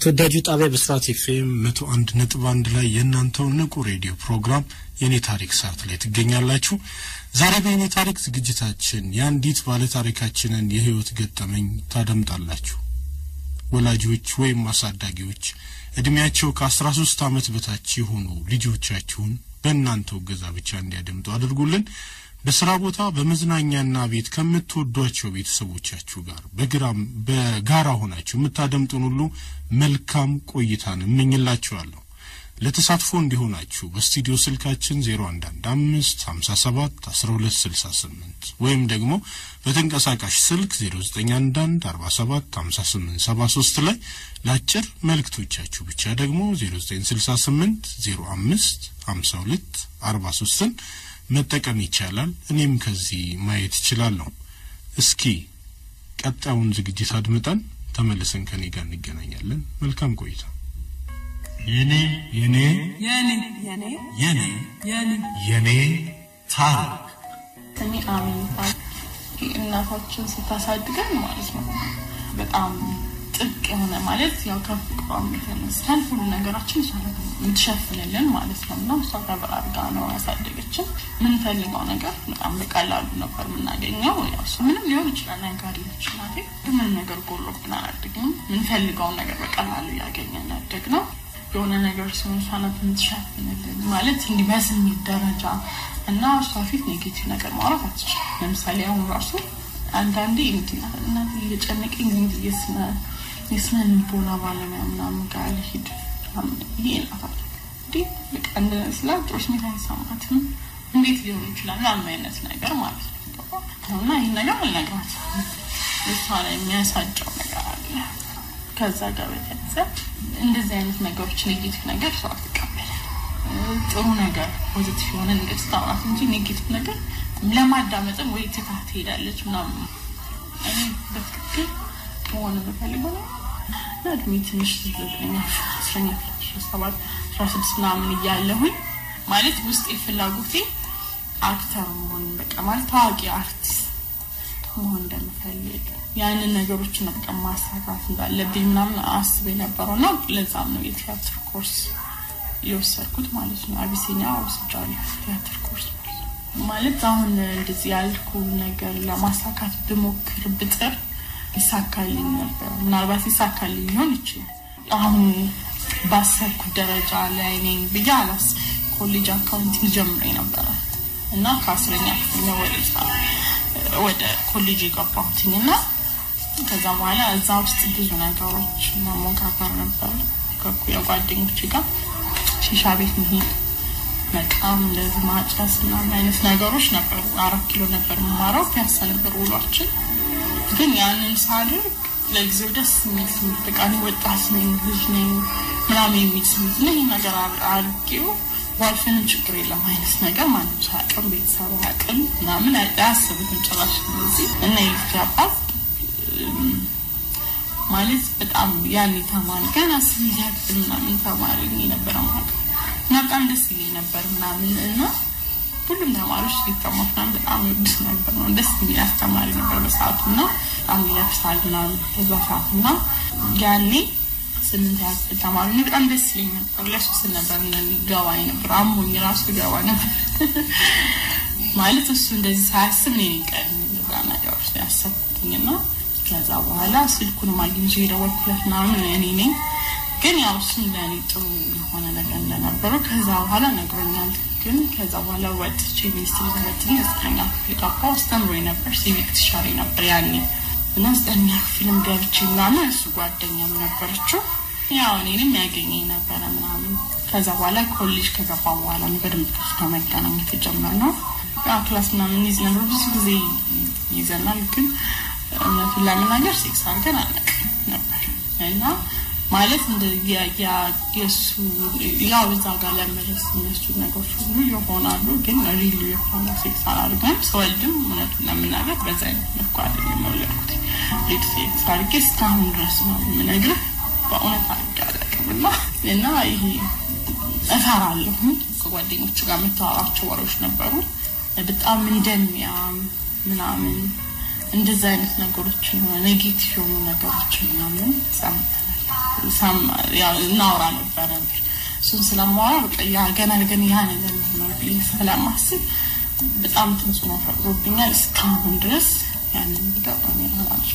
ከተወዳጁ ጣቢያ ብስራት ኤፍኤም መቶ አንድ ነጥብ አንድ ላይ የእናንተው ንቁ ሬዲዮ ፕሮግራም የእኔ ታሪክ ሰዓት ላይ ትገኛላችሁ። ዛሬ በእኔ ታሪክ ዝግጅታችን የአንዲት ባለ ታሪካችንን የህይወት ገጠመኝ ታደምጣላችሁ። ወላጆች ወይም አሳዳጊዎች እድሜያቸው ከአስራ ሶስት ዓመት በታች የሆኑ ልጆቻችሁን በእናንተው እገዛ ብቻ እንዲያደምጡ አድርጉልን። በስራ ቦታ በመዝናኛና ቤት ከምትወዷቸው ቤተሰቦቻችሁ ጋር በግራም በጋራ ሆናችሁ የምታደምጡን ሁሉ መልካም ቆይታን እመኝላችኋለሁ። ለተሳትፎ እንዲሆናችሁ በስቱዲዮ ስልካችን 0115 57 12 68 ወይም ደግሞ በተንቀሳቃሽ ስልክ 0911 47 58 73 ላይ ለአጭር መልእክቶቻችሁ ብቻ ደግሞ 0968 05 52 43ን መጠቀም ይቻላል። እኔም ከዚህ ማየት እችላለሁ። እስኪ ቀጣዩን ዝግጅት አድምጠን ተመልሰን ከኔ ጋር እንገናኛለን። መልካም ቆይታ። የኔ የኔ የኔ የኔ የኔ የኔ የኔ ታሪክ ስሜ አሚን ይባላል። እናታችን ስታሳድገን ማለት ነው በጣም ጥብቅ የሆነ ማለት ያው ከፍቅሯም የተነሳን ሁሉ ነገራችን እሷ ናት የምትሸፍንልን ማለት ነው እና እሷ ከብር አድርጋ ነው ያሳደገችን። የምንፈልገው ነገር በጣም በቀላሉ ነበር የምናገኘው። ያው እሱ ምንም ሊሆን ይችላል ነጋዴ ነች እናቴ፣ ግን ምንም ነገር ጎሎብን አላደግንም። የምንፈልገውን ነገር በቀላሉ እያገኘን ያደግነው የሆነ ነገር ሲሆን እሷ ናት የምትሸፍንልን ማለት እንዲህ በስሜት ደረጃ እና እሷ ፊት ኔጌቲቭ ነገር ማውራት አትችልም። ለምሳሌ አሁን ራሱ አንዳንዴ እናት እየጨነቀኝ ጊዜ የስነ የስነ ልቦና ባለሙያ ምናምን ጋር ልሂድ ይሄ እናታል እንዴ በቃ እንደ ስላ ጥሩ ስሜት አይሰማትም እንዴት ሊሆን ይችላል ምናምን አይነት ነገር ማለት ነው እና ይህን ነገር አልነግራት እሷ ላይ የሚያሳጨው ነገር አለ ከዛ ጋር በተያዘ እንደዚህ አይነት ነገሮች ኔጌቲቭ ነገር ሰው አትቀበልም ጥሩ ነገር ፖዚቲቭ የሆነ ነገር ስታወራት እንጂ ኔጌቲቭ ነገር ለማዳመጥም ወይ ትታ ትሄዳለች ምናምን እኔ በትክክል መሆን የምፈልገው ነው እና እድሜ ትንሽ ዘጠኛ አስረኛ አስራ ሰባት አስራ ስድስት ምናምን እያለሁኝ ማለት ውስጤ ፍላጎቴ አክተር መሆን በቃ ማለት ታዋቂ አርቲስት መሆን እንደምፈልግ ያንን ነገሮችን በቃ ማሳካት እንዳለብኝ ምናምን አስብ የነበረው እና ለዛም ነው የቲያትር ኮርስ የወሰድኩት ማለት ነው። አቢሲኒያ ወስጃለሁ ቲያትር ኮርስ ማለት ነው። ማለት አሁን እንደዚህ ያልኩ ነገር ለማሳካት ብሞክር ብጥር ይሳካልኝ ነበር። ምናልባት ይሳካልኝ ሊሆን ይችላል። አሁን ባሰብኩት ደረጃ ላይ ነኝ ብዬ አላስብ። ኮሌጅ አካውንቲንግ ጀምሬ ነበረ እና ከአስረኛ ክፍል ነው ወደ ወደ ኮሌጅ የገባሁትኝ እና ከዛ በኋላ እዛ ውስጥ ብዙ ነገሮች መሞካከር ነበር ከኩያ ጓደኞች ጋር ሺሻ ቤት መሄድ መቃም እንደዚህ ማጨስ ምናምን አይነት ነገሮች ነበሩ። አራት ኪሎ ነበር የምማረው ፒያሳ ነበር ውሏችን። ግን ያንን ሳድርግ ለጊዜው ደስ የሚል ስሜት በቃ እኔ ወጣት ነኝ ልጅ ነኝ ምናምን የሚል ስሜት እና ይህ ነገር አድርጌው ዋልፍንም ችግር የለም አይነት ነገር ማንም ሰው አቅም ቤተሰቡ አቅም ምናምን አያስቡትም ጭራሽ እንደዚህ እና የልጅ አባት ማለት በጣም ያኔ ተማሪ ገና ስምንት ያክል ምናምን ተማሪ ነበረ ማለት እና በጣም ደስ ይለኝ ነበር ምናምን እና ሁሉም ተማሪዎች ሊተማት ምናምን በጣም ይወዱት ነበር ነው ደስ የሚል አስተማሪ ነበር በሰዓቱ እና በጣም ይለብሳል ምናምን በዛ ሰዓት እና ያኔ ስምንት ያክል ተማሪ ነው በጣም ደስ ይለኝ ነበር ለሱ ስል ነበር ገባ ነበር አሞኝ ራሱ ገባ ነበር ማለት እሱ እንደዚህ ሳያስብ እኔ ቀድሜ እዛ ነገሮች ያሰብኩትኝ እና ከዛ በኋላ ስልኩንም አግኝቼ የደወልኩለት ምናምን እኔ ነኝ ግን ያው እሱም ለእኔ ጥሩ የሆነ ነገር እንደነበረው ከዛ በኋላ ነግሮኛል። ግን ከዛ በኋላ ወጥቼ ሚኒስትሪ ትምህርትን ዘጠነኛ ክፍል ገባሁ። አስተምሮኝ ነበር፣ ሲቪክ ትሻሪ ነበር ያኔ እና ዘጠነኛ ክፍልም ገብቼ ምናምን እሱ ጓደኛም ነበረችው። ያው እኔንም ያገኘኝ ነበረ ምናምን። ከዛ በኋላ ኮሌጅ ከገባ በኋላ ነው በደንብ ከሱ ጋር መገናኘት የጀመርነው። ያው ክላስ ምናምን ይዝ ነበር፣ ብዙ ጊዜ ይዘናል። ግን እውነቱን ለመናገር ሴክስ አድርገን አናውቅም ነበር እና ማለት እንደ የእሱ ያው እዛ ጋር ለመድረስ እነሱ ነገሮች ሁሉ ይሆናሉ። ግን ሪሉ የሆነ ሴክስ አላደርግም። ስወልድም እውነቱን ለመናገር በዛ አይነት መልኩ አይደለም የወለድኩት። ሪል ሴክስ አድርጌ እስካሁን ድረስ ነው የምነግርህ። በእውነት አድርጌ አላውቅም እና እና ይሄ እፈራለሁ። ከጓደኞቹ ጋር የምታወራቸው ወሬዎች ነበሩ በጣም እንደሚያም ምናምን እንደዛ አይነት ነገሮችን ኔጌቲቭ የሆኑ ነገሮችን ምናምን ሰምተናል። እናወራ ነበረ። እሱን ስለማወራ በቃ ያ ገና ግን ያ ነገር ነው ብዬ ስለማስብ በጣም ተጽዕኖ ፈጥሮብኛል። እስካሁን ድረስ ያንን ቪዲዮ አላልኩ።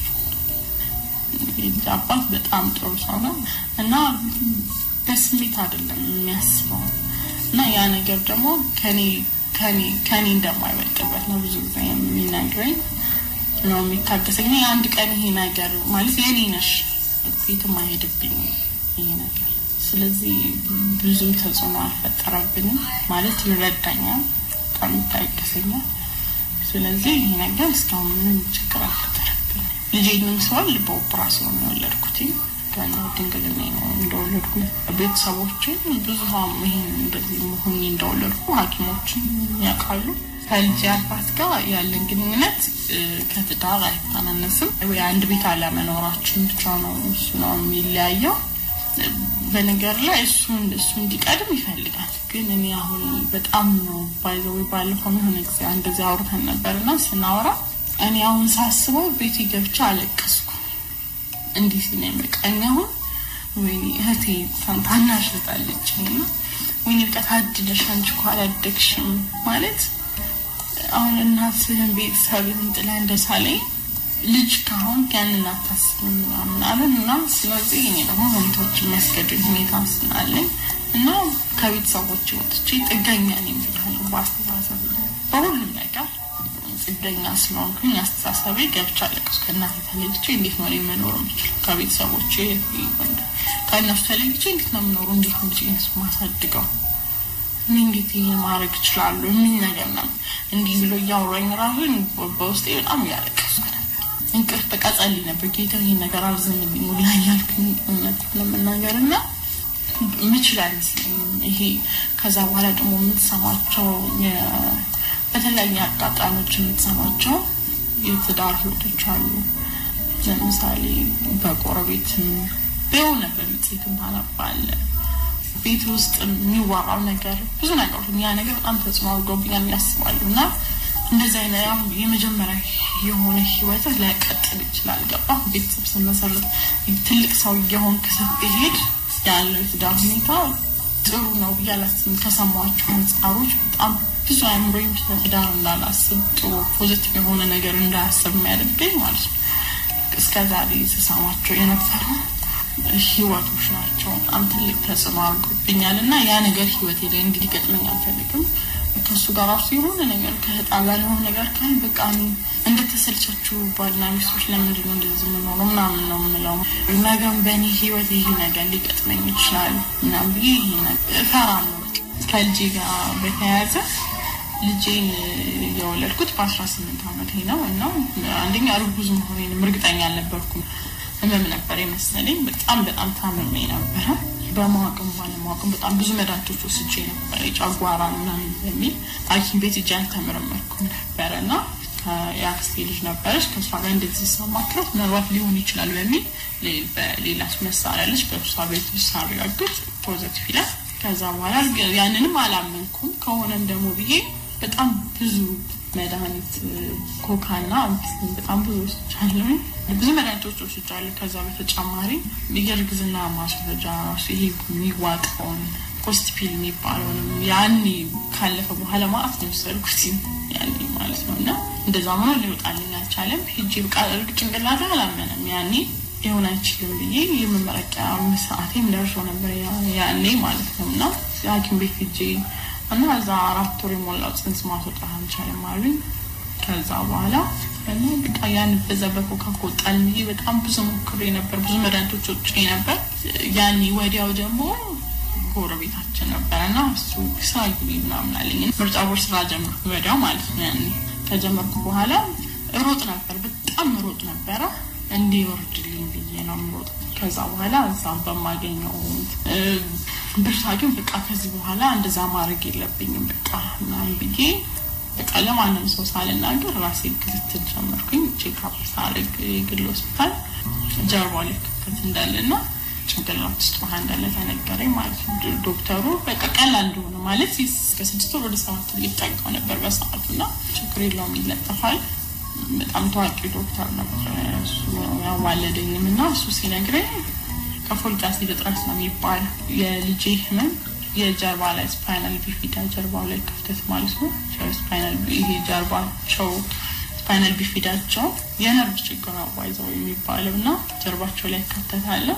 የልጅ አባት በጣም ጥሩ ሰው ነው እና በስሜት አይደለም የሚያስበው እና ያ ነገር ደግሞ ከኔ ከኔ ከኔ እንደማይበልጥበት ነው ብዙ ጊዜ የሚነግረኝ ነው የሚታገሰኝ። የአንድ ቀን ይሄ ነገር ማለት የኔ ነሽ የትም አይሄድብኝ ይሄ ነገር። ስለዚህ ብዙ ተጽዕኖ አልፈጠረብንም ማለት ይረዳኛል፣ በጣም ይታገሰኛል። ስለዚህ ይሄ ነገር እስካሁን ምንም ችግር አልፈጠረብንም። ልጄንም ስወልድ በኦፕራሲዮን ነው የወለድኩት። ገና ድንግልና ነው እንደወለድኩ ቤተሰቦችን ብዙ ይሄን እንደዚህ መሆኝ እንደወለድኩ ሐኪሞችን ያውቃሉ። ከልጅ አባት ጋር ያለን ግንኙነት ከትዳር አይተናነስም። ወይ አንድ ቤት አለመኖራችን ብቻ ነው እሱ ነው የሚለያየው። በነገር ላይ እሱ እሱ እንዲቀድም ይፈልጋል። ግን እኔ አሁን በጣም ነው ባይዘው ባለፈው የሆነ ጊዜ እንደዚህ አውርተን ነበርና ስናወራ እኔ አሁን ሳስበው ቤት ገብቼ አለቀስኩ። እንዲህ ሲለኝ በቃ እኔ አሁን ወይኔ እህቴ ታናሽ እህት አለችኝ እና ወይኔ በቃ ታድለሽ አንቺ እኮ አላደግሽም ማለት አሁን እናትህን ቤተሰብህን ጥለህ እንደሳለኝ ልጅ ካሁን ያንን አታስብም ምናምን አለን እና ስለዚህ እኔ ደግሞ ሁኔታዎች የሚያስገድድ ሁኔታ ስላለኝ እና ከቤተሰቦች ወጥቼ ጥገኛ ነኝ ብያለሁ። በአስተሳሰብ በሁሉም ነገር ጥገኛ ስለሆንኩኝ አስተሳሰቤ ገብቻ አለቀስኩ። ከእናቴ ተለይቼ እንዴት ነው እኔ መኖር የምችለው? ከቤተሰቦቼ ከእነሱ ተለይቼ እንዴት ነው የምኖረው? እንዴት ነው ልጄን ማሳድገው? እኔ እንዴት ይሄ ማድረግ እችላለሁ? የሚል ነገር ነው። እንዲህ ብሎ እያወራኝ ራሱ በውስጤ በጣም እያለቀስኩ ነበር። እንቅልፍ በቃ ጸልይ ነበር። ጌታ ይሄን ነገር አርዝምልኝ ሁላ እያልኩኝ እውነት ለመናገር እና ምችል አይመስለኝም። ይሄ ከዛ በኋላ ደግሞ የምትሰማቸው በተለያየ አጋጣሚዎች የምትሰማቸው የትዳር ህይወቶች አሉ። ለምሳሌ በጎረቤትም በሆነ በምጽትም ታነባለ ቤት ውስጥ የሚወራው ነገር ብዙ ነገሮች ያ ነገር በጣም ተጽዕኖ አድርጎብኛል ያስባሉ እና እንደዚህ አይነት የመጀመሪያ የሆነ ህይወት ላይቀጥል ይችላል። ገባ ቤተሰብ ስመሰረት ትልቅ ሰው እየሆንክ ስትሄድ ያለው የትዳር ሁኔታ ጥሩ ነው ብዬ አላስብም። ከሰማኋቸው አንጻሮች በጣም ብዙ አእምሮ ስለ ትዳር እንዳላስብ ጥሩ ፖዚቲቭ የሆነ ነገር እንዳያስብ የሚያደርገኝ ማለት ነው። እስከ ዛሬ ስሰማቸው የነበሩ ህይወቶች ናቸው። በጣም ትልቅ ተጽዕኖ አድርጎብኛል እና ያ ነገር ህይወቴ ላይ እንዲገጥመኝ አልፈልግም። ከእሱ ጋር ራሱ የሆነ ነገር ከህጣላን የሆነ ነገር ካል በቃ እንደተሰልቻችሁ ባልና ሚስቶች ለምንድን ነው እንደዚህ የምኖረው ምናምን ነው የምለው። ነገም በእኔ ህይወት ይህ ነገር ሊገጥመኝ ይችላል ምናምን ብዬ ይህ ነገር እፈራለሁ። ከልጄ ጋር በተያያዘ ልጄን የወለድኩት በአስራ ስምንት አመቴ ነው እና አንደኛ እርጉዝ መሆኔንም እርግጠኛ አልነበርኩም። ህመም ነበር የመሰለኝ። በጣም በጣም ታምሜ ነበረ። በማወቅም ባለማወቅም በጣም ብዙ መድኃኒቶች ወስጄ ነበር። የጨጓራ ምናምን በሚል ሐኪም ቤት እጅ አልተመረመርኩም ነበረ እና የአክስቴ ልጅ ነበረች። ከእሷ ጋር እንደዚህ ሰማክረት ምናልባት ሊሆን ይችላል በሚል በሌላ መሳሪያ ልጅ በእሷ ቤት ውስጥ ሳረጋግጥ ፖዘቲቭ ይላል። ከዛ በኋላ ያንንም አላመንኩም። ከሆነም ደግሞ ብዬ በጣም ብዙ መድኃኒት ኮካና በጣም ብዙ ወስጃለሁ። ብዙ መድኃኒቶች ወስጃለሁ። ከዛ በተጨማሪ የእርግዝና ማስወረጃ ራሱ ይሄ የሚዋጠውን ፖስትፒል የሚባለውንም ያኔ ካለፈ በኋላ ማለት ነው የወሰድኩት ያኔ ማለት ነው። እና እንደዛ ሆኖ ሊወጣልኝ አልቻለም። ሂጂ በቃ እርግ ጭንቅላቴ አላመነም ያኔ ሊሆን አይችልም ብዬ የመመረቂያ ሰዓቴም ደርሶ ነበር ያኔ ማለት ነው። እና ሐኪም ቤት ሂጄ እና እዛ አራት ወር የሞላው ጽንስ ማስወጣት አልቻለም አሉኝ። ከዛ በኋላ እና በቃ ያን በዛ በኮካ ከወጣልኝ ብዬ በጣም ብዙ ሞክሬ ነበር። ብዙ መድኃኒቶች ወጭ ነበር። ያኔ ወዲያው ደግሞ ጎረቤታችን ነበረ እና እሱ ስራ ግቢ ምናምን አለኝ። ምርጫ ቦርድ ስራ ጀመርኩ ወዲያው ማለት ነው። ያኔ ከጀመርኩ በኋላ ሮጥ ነበር፣ በጣም ሮጥ ነበረ እንዲወርድልኝ ብዬ ነው የምሮጥ። ከዛ በኋላ እዛም በማገኘው ብርታ ግን በቃ ከዚህ በኋላ እንደዛ ማድረግ የለብኝም በቃ ምናምን ብዬ በቃ ለማንም ሰው ሳልናገር ራሴ ክትትል ጀመርኩኝ። ቼክአፕ ሳደርግ የግል ሆስፒታል ጀርባ ላይ ክፍተት እንዳለና ጭንቅላት ውስጥ ውሃ እንዳለ ተነገረኝ ማለት ነው። ዶክተሩ በቃ ቀላል እንደሆነ ማለት እስከ ስድስት ወር ወደ ሰባት ሊጠጋው ነበር በሰዓቱ እና ችግር የለውም ይለጠፋል። በጣም ታዋቂ ዶክተር ነበር እሱ ያዋለደኝም እና እሱ ሲነግረኝ ከፎሊክ አሲድ እጥረት ነው የሚባለው። የልጄ ህመም የጀርባ ላይ ስፓይናል ቢፊዳ ጀርባው ላይ ክፍተት ማለት ነው። ስፓይናል ይሄ ጀርባቸው ስፓይናል ቢፊዳቸው የነርቭ ችግር ነው ባይዘው የሚባለው እና ጀርባቸው ላይ ክፍተት አለ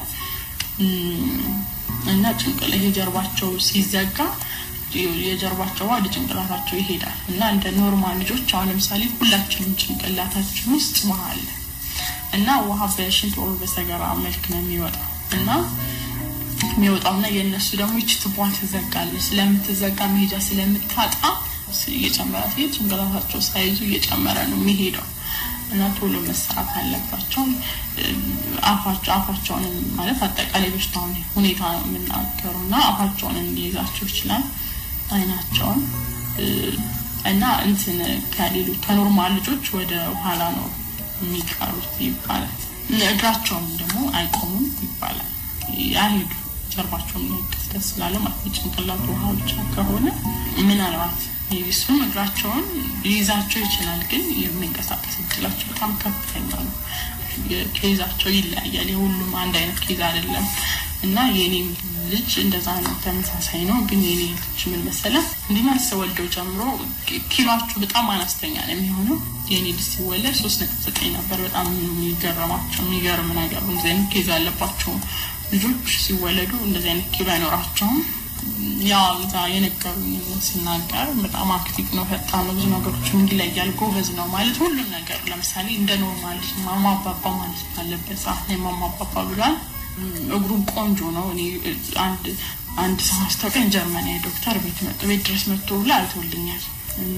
እና ጭንቅላ ይሄ ጀርባቸው ሲዘጋ የጀርባቸው ወደ ጭንቅላታቸው ይሄዳል እና እንደ ኖርማል ልጆች አሁን ለምሳሌ ሁላችንም ጭንቅላታችን ውስጥ ውሃ አለ እና ውሃ በሽንት ወር በሰገራ መልክ ነው የሚወጣው እና የሚወጣው እና የእነሱ ደግሞ ይች ትቧ ትዘጋለች። ስለምትዘጋ መሄጃ ስለምታጣ እየጨመረ ሲሄድ ጭንቅላታቸው ሳይዙ እየጨመረ ነው የሚሄደው እና ቶሎ መሰራት አለባቸው። አፋቸው አፋቸውን ማለት አጠቃላይ በሽታውን ሁኔታ ነው የምናገሩ እና አፋቸውን እንዲይዛቸው ይችላል። አይናቸውን እና እንትን ከሌሉ ከኖርማል ልጆች ወደ ኋላ ነው የሚቀሩት ይባላል። እግራቸውም ደግሞ አይቆሙም ይባላል። አይሄዱ ጀርባቸውን ክፍተት ስላለ ማለት የጭንቅላት ውሃ ብቻ ከሆነ ምናልባት እሱም እግራቸውን ሊይዛቸው ይችላል፣ ግን የሚንቀሳቀስ እድላቸው በጣም ከፍተኛ ነው። ኬዛቸው ይለያያል። የሁሉም አንድ አይነት ኬዝ አይደለም እና የኔም ልጅ እንደዛ ነው፣ ተመሳሳይ ነው። ግን የኔ ልጅ ምን መሰለህ እንዲህ ስወልደው ጀምሮ ኪሏቸው በጣም አነስተኛ ነው የሚሆነው። የኔ ልጅ ሲወለድ ሶስት ነጥብ ዘጠኝ ነበር። በጣም የሚገርማቸው የሚገርም ነገር እንደዚህ አይነት ኬዝ ያለባቸው ልጆች ሲወለዱ እንደዚህ አይነት ኪሎ አይኖራቸውም። ያው እዛ የነገሩኝ ስናገር በጣም አክቲቭ ነው፣ ፈጣን ነው፣ ብዙ ነገሮችን ይለያል፣ ጎበዝ ነው ማለት ሁሉም ነገር ለምሳሌ እንደ ኖርማል ልጅ ማማ አባባ ማለት ባለበት ሰዓት ላይ ማማ አባባ ብሏል። እግሩም ቆንጆ ነው። እኔ አንድ አንድ ሰው አስታውቀኝ ጀርመናዊ ዶክተር ቤት መጥቶ ቤት ድረስ መጥቶ ብላ አይቶልኛል እና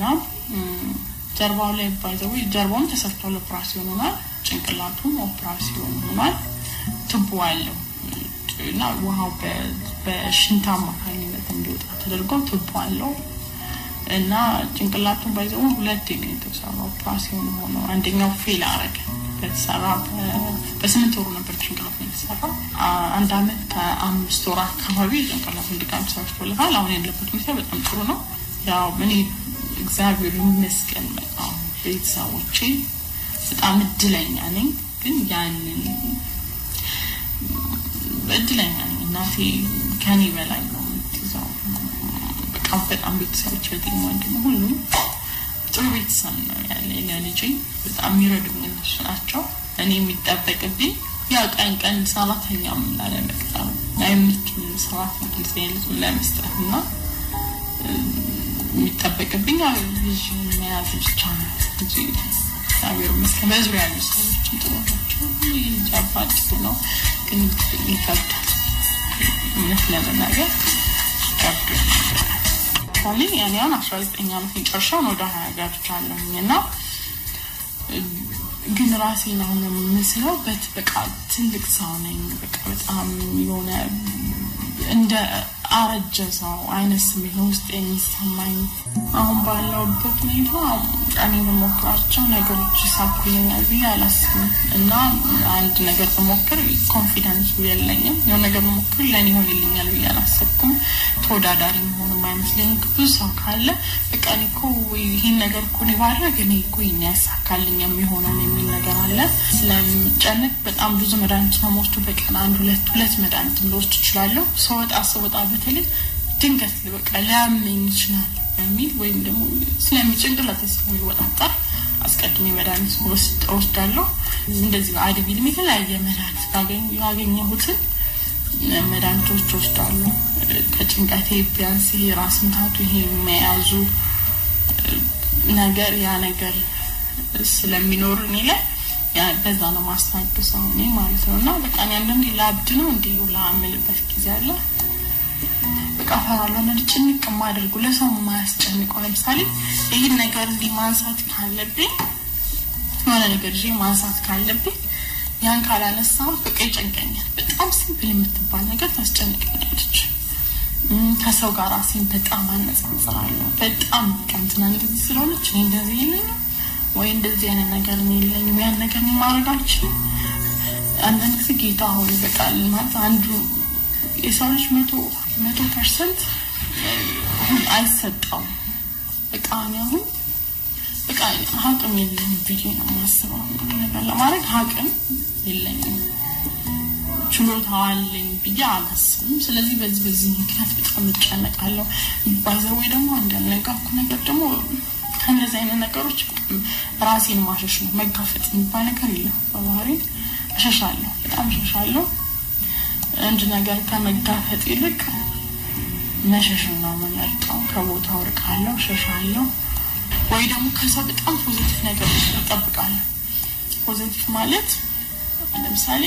ጀርባው ላይ ባይዘው ጀርባውም ተሰርቷል፣ ኦፕራሲዮን ሆኗል። ጭንቅላቱም ኦፕራሲዮን ሆኗል። ትቦ አለው እና ውሃው በሽንት አማካኝነት እንዲወጣ ተደርጎ ትቦ አለው እና ጭንቅላቱን ባይዘው ሁለት ነው የተሰራው ኦፕራሲዮን ሆኖ አንደኛው ፌል አረገ። በተሰራ በስምንት ወሩ ነበር ጭንቅላቱ የተሰራ። አንድ አመት ከአምስት ወር አካባቢ ጭንቅላቱ እንዲቃም ሰርቶለታል። አሁን ያለበት ሁኔታ በጣም ጥሩ ነው። ያው እኔ እግዚአብሔር ይመስገን በጣም ቤተሰቦቼ በጣም እድለኛ ነኝ። ግን ያንን እድለኛ ነኝ። እናቴ ከኔ በላይ ነው የምትይዘው። በቃ በጣም ቤተሰቦች በጤና ወንድም ሁሉም ጥሩ ቤተሰብ ነው ያለ ለልጄ በጣም የሚረዱኝ እነሱ ናቸው። እኔ የሚጠበቅብኝ ያው ቀን ቀን ሰራተኛም ላለመቅጠር አይምችም ሰራተኛ ጊዜ ልጅ ለመስጠት እና የሚጠበቅብኝ ያው ልጅ መያዝ ብቻ ነው እንጂ እግዚአብሔር ይመስገን በዙሪያ ያሉ ሰዎችም ጥሩ ናቸው። ልጅ አባት ጥሩ ነው፣ ግን ይከብዳል። እውነት ለመናገር ይከብዳል። ለምሳሌ ያኔ አሁን አስራ ዘጠኝ ዓመት የጨርሻውን ወደ ሀያ ገብቻለሁኝ እና ግን ራሴን አሁን የምስለው በት በቃ ትልቅ ሰው ነኝ። በቃ በጣም የሆነ እንደ አረጀ ሰው አይነት ስሜት ነው ውስጥ የሚሰማኝ። አሁን ባለውበት ሁኔታ እኔ በሞክራቸው ነገሮች ይሳኩልኛል ብዬ አላስብም እና አንድ ነገር በሞክር ኮንፊደንሱ የለኝም። የሆነ ነገር በሞክር ለእኔ ይሆንልኛል ብዬ አላሰብኩም። ተወዳዳሪ መሆንም አይመስለኝም። ብዙ ሰው ካለ በቃ እኔ እኮ ይህን ነገር እኮ እኔ ባደርግ እኔ እኮ ይህን ያሳካልኝ የሚሆነው የሚል ነገር አለ። ስለምጨንቅ በጣም ብዙ መድኃኒት ነው የምወስዱ። በቀን አንድ ሁለት ሁለት መድኃኒት ልወስድ እችላለሁ። ስወጣ ስወጣ በተለይ ድንገት በቃ ሊያመኝ ይችላል በሚል ወይም ደግሞ ስለሚጭንቅላት ስለሚወጣጠር አስቀድሜ መድኃኒት ወስዳለሁ። እንደዚህ አድቪልም የተለያየ መድኃኒት ያገኘሁትን መድኃኒቶች ወስዳለሁ። ከጭንቀቴ ቢያንስ ይሄ ራስ ምታቱ ይሄ የሚያያዙ ነገር ያ ነገር ስለሚኖር እኔ ላይ በዛ ነው ማስታግሰው እኔ ማለት ነው። እና በቃ አንዳንዴ ላብድ ነው እንዲሁ ላምልበት ጊዜ አለ። በቃ እፈራለሁ። አንዳንድ ጭንቅ የማደርጉ ለሰው የማያስጨንቀው ለምሳሌ ይህን ነገር እንዲህ ማንሳት ካለብኝ የሆነ ነገር ይዤ ማንሳት ካለብኝ ያን ካላነሳሁት በቃ ይጨንቀኛል። በጣም ሲምፕል የምትባል ነገር ታስጨንቀኛለች። ከሰው ጋር ራሴን በጣም አነጻጽራለሁ። በጣም ቀንትና እንደዚህ ስለሆነች እኔ እንደዚህ የለኝም ወይ እንደዚህ አይነት ነገር እኔ የለኝም፣ ያን ነገር እኔ ማድረግ አልችልም። አንዳንድ ጊዜ ጌታ ሆይ በቃ ማለት አንዱ የሰው ልጅ መቶ መቶ ፐርሰንት አይሰጠውም። በቃ እኔ አሁን በቃ አቅም የለኝም ብዬ ነው የማስበው። ነገር ለማድረግ አቅም የለኝም። ችሎታው አለኝ ብዬ አላስብም። ስለዚህ በዚህ በዚህ ምክንያት በጣም እጨነቃለሁ። ባይዘዌ ደግሞ እንዳልነገርኩ ነገር ደግሞ ከእነዚህ አይነት ነገሮች ራሴን ማሸሽ ነው። መጋፈጥ የሚባል ነገር የለም። በባህሪ እሸሻለሁ፣ በጣም እሸሻለሁ። አንድ ነገር ከመጋፈጥ ይልቅ መሸሽን ነው የምመርጠው። ከቦታው እርቃለሁ፣ እሸሻለሁ። ወይ ደግሞ ከሰው በጣም ፖዚቲቭ ነገሮች እጠብቃለሁ። ፖዚቲቭ ማለት ለምሳሌ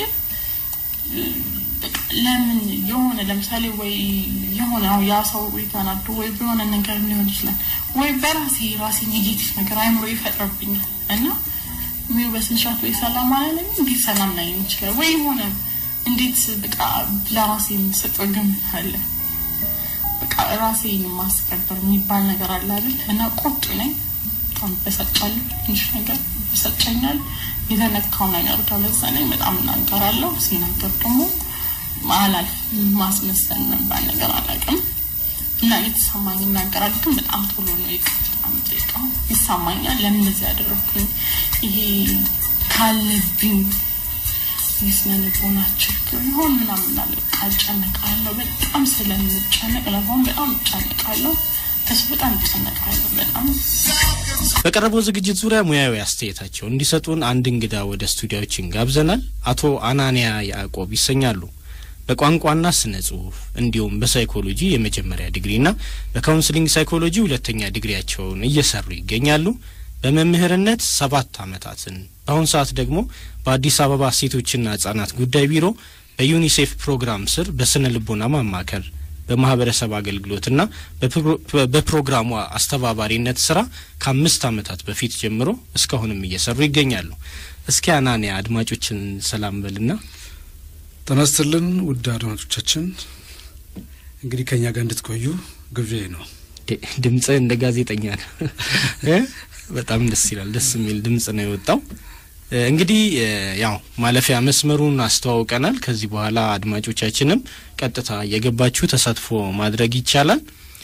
በቃ ለምን የሆነ ለምሳሌ ወይ የሆነ አሁን ያ ሰው ወይ ተናዶ ወይ በሆነ ነገር ሊሆን ይችላል ወይ በራሴ ራሴ ኔጌቲቭ ነገር አይምሮ ይፈጥርብኛል እና ወይ በስንት ሰዓት ወይ ሰላም አላለኝ እንዴት ሰላም ላይ ይችላል ወይ የሆነ እንዴት በቃ ለራሴ የምሰጠው ግምት አለ በቃ ራሴን ማስከበር የሚባል ነገር አለ አይደል እና ቁጡ ነኝ በጣም በሰጫለሁ ትንሽ ነገር ይሰጨኛል የተነካው ነገር ከመሰለኝ በጣም እናገራለሁ ሲናገር ደግሞ አላል ማስመሰል ነባል ነገር አላውቅም እና የተሰማኝ እናገራለሁ ግን በጣም ቶሎ ነው ይቅርታ የምጠይቀው ይሰማኛል ለምን እንደዚህ ያደረግኩኝ ይሄ ካለብኝ የስነ ልቦና ችግር ይሆን ምናምን አለ እጨነቃለሁ በጣም ስለምጨነቅ ለሆን በጣም እጨነቃለሁ እሱ በጣም እጨነቃለሁ በጣም በቀረበው ዝግጅት ዙሪያ ሙያዊ አስተያየታቸው እንዲሰጡን አንድ እንግዳ ወደ ስቱዲያዎችን ጋብዘናል። አቶ አናንያ ያዕቆብ ይሰኛሉ። በቋንቋና ስነ ጽሁፍ እንዲሁም በሳይኮሎጂ የመጀመሪያ ዲግሪና በካውንስሊንግ ሳይኮሎጂ ሁለተኛ ዲግሪያቸውን እየሰሩ ይገኛሉ። በመምህርነት ሰባት ዓመታትን በአሁኑ ሰዓት ደግሞ በአዲስ አበባ ሴቶችና ህጻናት ጉዳይ ቢሮ በዩኒሴፍ ፕሮግራም ስር በስነ ልቦና ማማከር በማህበረሰብ አገልግሎትና በፕሮግራሙ አስተባባሪነት ስራ ከአምስት ዓመታት በፊት ጀምሮ እስካሁንም እየሰሩ ይገኛሉ። እስኪ አናንያ አድማጮችን ሰላም በልና። ጤና ይስጥልን ውድ አድማጮቻችን፣ እንግዲህ ከኛ ጋር እንድትቆዩ ግብዣዬ ነው። ድምጽ እንደ ጋዜጠኛ ነው። በጣም ደስ ይላል። ደስ የሚል ድምጽ ነው የወጣው። እንግዲህ ያው ማለፊያ መስመሩን አስተዋውቀናል። ከዚህ በኋላ አድማጮቻችንም ቀጥታ የገባችሁ ተሳትፎ ማድረግ ይቻላል።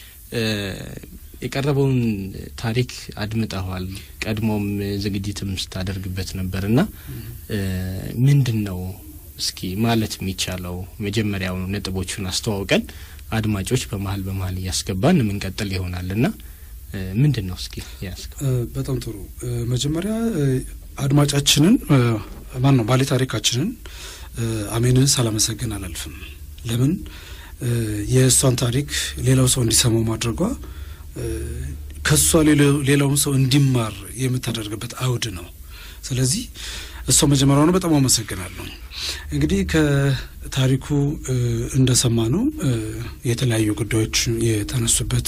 የቀረበውን ታሪክ አድምጠዋል። ቀድሞም ዝግጅትም ስታደርግበት ነበርና ምንድን ነው እስኪ ማለት የሚቻለው መጀመሪያው ነጥቦቹን አስተዋውቀን አድማጮች በመሀል በመሀል እያስገባን የምንቀጥል ይሆናልና ምንድን ነው እስኪ ያስገ በጣም ጥሩ መጀመሪያ አድማጫችንን ማን ነው ባለ ታሪካችንን አሜንን ሳላመሰግን አላልፍም። ለምን የእሷን ታሪክ ሌላው ሰው እንዲሰማው ማድረጓ ከእሷ ሌላውም ሰው እንዲማር የምታደርግበት አውድ ነው። ስለዚህ እሷ መጀመሪያውኑ በጣም አመሰግናለሁ። እንግዲህ ከታሪኩ እንደሰማ ነው የተለያዩ ጉዳዮች የተነሱበት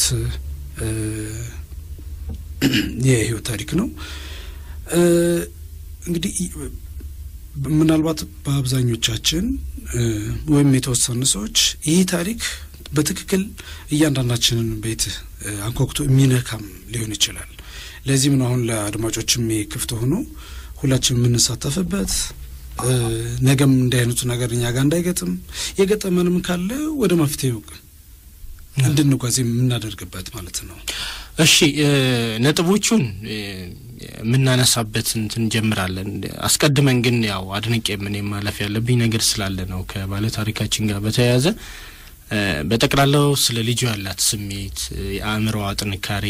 የህይወት ታሪክ ነው። እንግዲህ ምናልባት በአብዛኞቻችን ወይም የተወሰኑ ሰዎች ይህ ታሪክ በትክክል እያንዳንዳችንን ቤት አንኳኩቶ የሚነካም ሊሆን ይችላል። ለዚህም ነው አሁን ለአድማጮችም ክፍት ሆኖ ሁላችን የምንሳተፍበት ነገም እንዲህ አይነቱ ነገር እኛ ጋር እንዳይገጥም የገጠመንም ካለ ወደ መፍትሄው እንድንጓዝ የምናደርግበት ማለት ነው። እሺ ነጥቦቹን የምናነሳበት እንትን እንጀምራለን። አስቀድመን ግን ያው አድንቄ ምን ማለፍ ያለብኝ ነገር ስላለ ነው ከባለ ታሪካችን ጋር በተያያዘ በጠቅላላው ስለ ልጁ ያላት ስሜት፣ የአእምሮዋ ጥንካሬ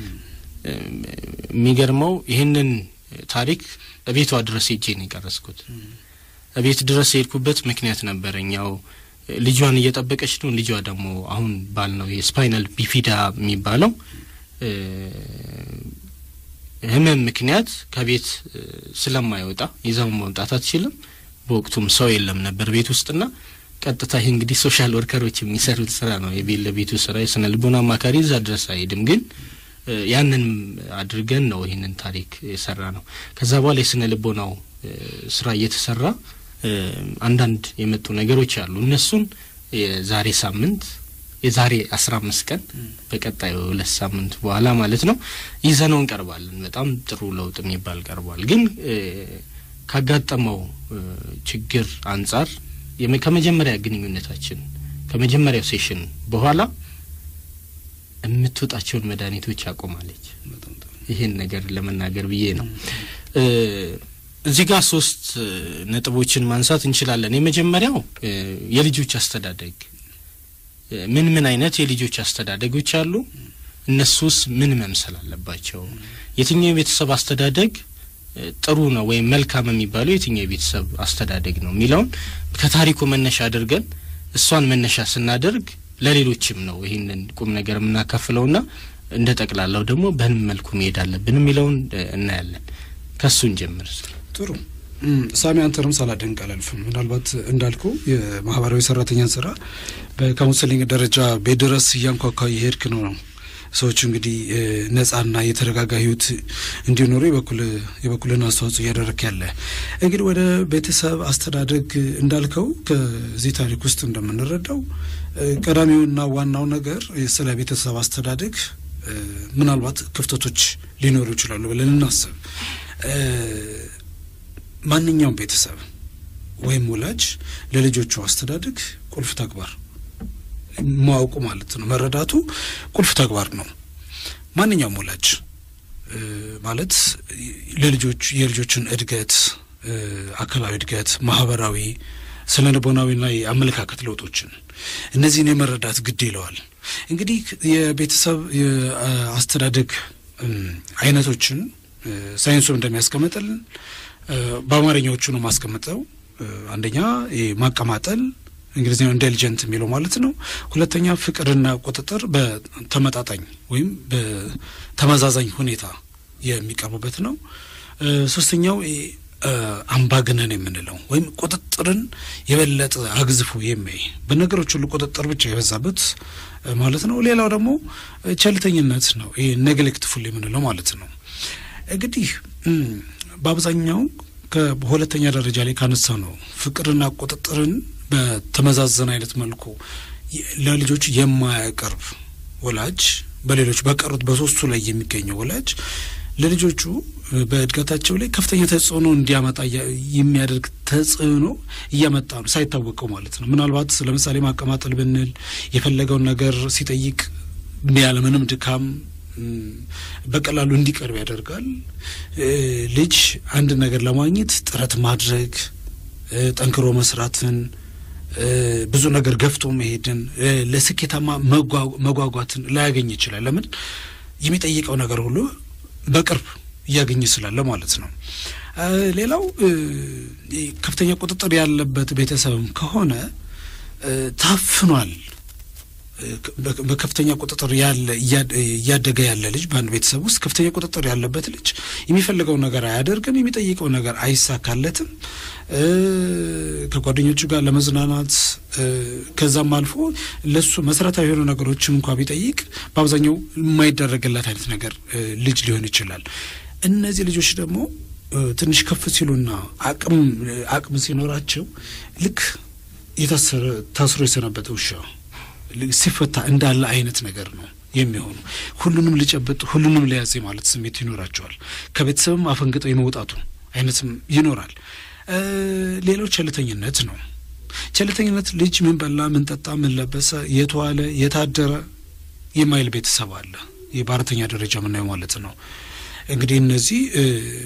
የሚገርመው ይህንን ታሪክ እቤቷ ድረስ ሄጄ ነው የቀረስኩት። እቤት ድረስ የሄድኩበት ምክንያት ነበረኝ። ያው ልጇን እየጠበቀች ነው። ልጇ ደግሞ አሁን ባል ነው የስፓይናል ቢፊዳ የሚባለው ህመም ምክንያት ከቤት ስለማይወጣ ይዘው መውጣት አትችልም። በወቅቱም ሰው የለም ነበር ቤት ውስጥና ቀጥታ ይህ እንግዲህ ሶሻል ወርከሮች የሚሰሩት ስራ ነው። የቤት ለቤቱ ስራ የስነ ልቦና አማካሪ እዛ ድረስ አይሄድም። ግን ያንን አድርገን ነው ይህንን ታሪክ የሰራ ነው። ከዛ በኋላ የስነ ልቦናው ስራ እየተሰራ አንዳንድ የመጡ ነገሮች አሉ። እነሱን የዛሬ ሳምንት የዛሬ አስራ አምስት ቀን በቀጣዩ ሁለት ሳምንት በኋላ ማለት ነው ይዘነው እንቀርባለን። በጣም ጥሩ ለውጥ የሚባል ቀርቧል። ግን ካጋጠመው ችግር አንጻር ከመጀመሪያ ግንኙነታችን ከመጀመሪያው ሴሽን በኋላ የምትወጣቸውን መድኃኒቶች አቆማለች። ይህን ነገር ለመናገር ብዬ ነው። እዚህ ጋር ሶስት እ, ነጥቦችን ማንሳት እንችላለን። የመጀመሪያው እ, የልጆች አስተዳደግ እ, ምን ምን አይነት የልጆች አስተዳደጎች አሉ? እነሱስ ምን መምሰል አለባቸው? የትኛው የቤተሰብ አስተዳደግ እ, ጥሩ ነው ወይም መልካም የሚባለው የትኛው የቤተሰብ አስተዳደግ ነው የሚለውን ከታሪኩ መነሻ አድርገን እሷን መነሻ ስናደርግ ለሌሎችም ነው ይህንን ቁም ነገር የምናካፍለውና እንደ ጠቅላላው ደግሞ በምን መልኩ መሄድ አለብን የሚለውን እ, እናያለን። ከሱን ጀምር። ጥሩ እም፣ ሳሚ አንተንም ሳላደንቅ አላልፍም። ምናልባት እንዳልኩ የማህበራዊ ሰራተኛን ስራ በካውንስሊንግ ደረጃ ቤት ድረስ እያንኳኳ የሄድክ ነው ነው ሰዎች እንግዲህ እ፣ ነጻና የተረጋጋ ህይወት እንዲኖሩ የበኩል የበኩልን አስተዋጽኦ እያደረክ ያለ እንግዲህ ወደ ቤተሰብ አስተዳደግ እንዳልከው ከዚህ ታሪክ ውስጥ እንደምንረዳው እ፣ ቀዳሚውና ዋናው ነገር ስለ ቤተሰብ አስተዳደግ እ፣ ምናልባት ክፍተቶች ሊኖሩ ይችላሉ ብለን እናስብ። እ፣ ማንኛውም ቤተሰብ ወይም ወላጅ ለልጆቹ አስተዳደግ ቁልፍ ተግባር ማወቁ ማለት ነው መረዳቱ ቁልፍ ተግባር ነው። ማንኛውም ወላጅ እ፣ ማለት ለልጆች የልጆችን እድገት እ፣ አካላዊ እድገት፣ ማህበራዊ፣ ስነ ልቦናዊና የአመለካከት ለውጦችን እነዚህን የመረዳት ግድ ይለዋል። እንግዲህ የቤተሰብ የአስተዳደግ እም፣ አይነቶችን እ፣ ሳይንሱ እንደሚያስቀምጥልን እ፣ በአማርኛዎቹ ነው ማስቀምጠው። እ፣ አንደኛ ይሄ ማቀማጠል እንግሊዝኛው ኢንቴሊጀንት የሚለው ማለት ነው። ሁለተኛ ፍቅርና ቁጥጥር በተመጣጣኝ ወይም በተመዛዛኝ ሁኔታ የሚቀርቡበት ነው። እ፣ ሶስተኛው ይሄ እ፣ አምባገነን የምንለው ወይም ቁጥጥርን የበለጠ አግዝፎ የሚያይ በነገሮች ሁሉ ቁጥጥር ብቻ የበዛበት እ፣ ማለት ነው። ሌላው ደግሞ እ፣ ቸልተኝነት ነው። ይሄ ኔግሌክትፉል የምንለው ማለት ነው። እንግዲህ እም፣ በአብዛኛው ከሁለተኛ ደረጃ ላይ ካነሳ ነው ፍቅርና ቁጥጥርን በተመዛዘን አይነት መልኩ የ- ለልጆች የማያቀርብ ወላጅ በሌሎች በቀሩት በሶስቱ ላይ የሚገኘው ወላጅ ለልጆቹ እ፣ በእድገታቸው ላይ ከፍተኛ ተጽዕኖ እንዲያመጣ እያ- የሚያደርግ ተጽዕኖ እያመጣ ነው ሳይታወቀው ማለት ነው። ምናልባት ለምሳሌ ማቀማጠል ብንል የፈለገውን ነገር ሲጠይቅ ያለምንም ድካም እም፣ በቀላሉ እንዲቀርብ ያደርጋል። እ፣ ልጅ አንድ ነገር ለማግኘት ጥረት ማድረግ እ፣ ጠንክሮ መስራትን እ፣ ብዙ ነገር ገፍቶ መሄድን እ፣ ለስኬታማ መጓ- መጓጓትን ላያገኝ ይችላል። ለምን የሚጠይቀው ነገር ሁሉ በቅርብ እያገኘ ስላለ ማለት ነው። እ፣ ሌላው እ፣ ከፍተኛ ቁጥጥር ያለበት ቤተሰብም ከሆነ እ፣ ታፍኗል በ- በከፍተኛ ቁጥጥር ያለ እያ- እያደገ ያለ ልጅ በአንድ ቤተሰብ ውስጥ ከፍተኛ ቁጥጥር ያለበት ልጅ የሚፈልገው ነገር አያደርግም፣ የሚጠይቀው ነገር አይሳካለትም። እ፣ ከጓደኞቹ ጋር ለመዝናናት እ፣ ከዛም አልፎ ለሱ መሰረታዊ የሆኑ ነገሮችን እንኳ ቢጠይቅ በአብዛኛው የማይደረግለት አይነት ነገር እ፣ ልጅ ሊሆን ይችላል። እነዚህ ልጆች ደግሞ እ፣ ትንሽ ከፍ ሲሉና አቅም አቅም ሲኖራቸው ልክ የታሰረ ታስሮ የሰነበተ ውሻ ሲፈታ እንዳለ አይነት ነገር ነው የሚሆኑ። ሁሉንም ሊጨብጥ ሁሉንም ሊያዝ ማለት ስሜት ይኖራቸዋል። ከቤተሰብም አፈንግጠው የመውጣቱ አይነትም ይኖራል። እ፣ ሌላው ቸልተኝነት ነው። ቸልተኝነት ልጅ ምን በላ፣ ምን ጠጣ፣ ምን ለበሰ፣ የት ዋለ፣ የታደረ የማይል ቤተሰብ አለ። ይህ በአራተኛ ደረጃ የምናየው ማለት ነው። እንግዲህ እነዚህ እ፣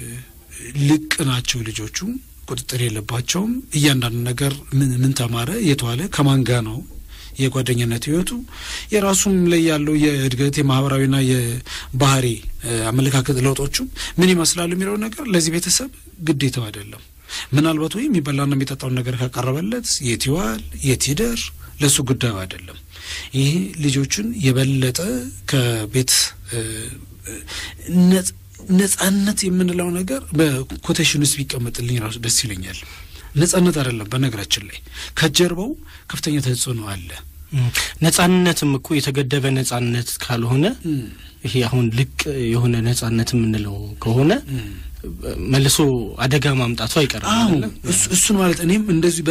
ልቅ ናቸው ልጆቹ ቁጥጥር የለባቸውም። እያንዳንዱ ነገር ምን ምን ተማረ፣ የት ዋለ፣ ከማን ጋ ነው የጓደኝነት ህይወቱ የራሱም ላይ ያለው የእድገት የማህበራዊና የባህሪ እ፣ አመለካከት ለውጦቹ ምን ይመስላሉ የሚለው ነገር ለዚህ ቤተሰብ ግዴታው አይደለም። ምናልባት ወይም የሚበላና የሚጠጣውን ነገር ካቀረበለት የት ይዋል የት ይደር ለእሱ ጉዳዩ አይደለም። ይሄ ልጆቹን የበለጠ ከቤት እ፣ እ፣ ነጽ- ነጻነት የምንለው ነገር በኮቴሽን ውስጥ ቢቀመጥልኝ ራሱ ደስ ይለኛል። ነጻነት አይደለም። በነገራችን ላይ ከጀርባው ከፍተኛ ተጽዕኖ አለ። ነጻነትም እኮ የተገደበ ነጻነት ካልሆነ ይሄ አሁን ልቅ የሆነ ነጻነት የምንለው ከሆነ መልሶ አደጋ ማምጣቱ አይቀርም አዎ አይደለም? እሱ- እሱን ማለት እኔም እንደዚህ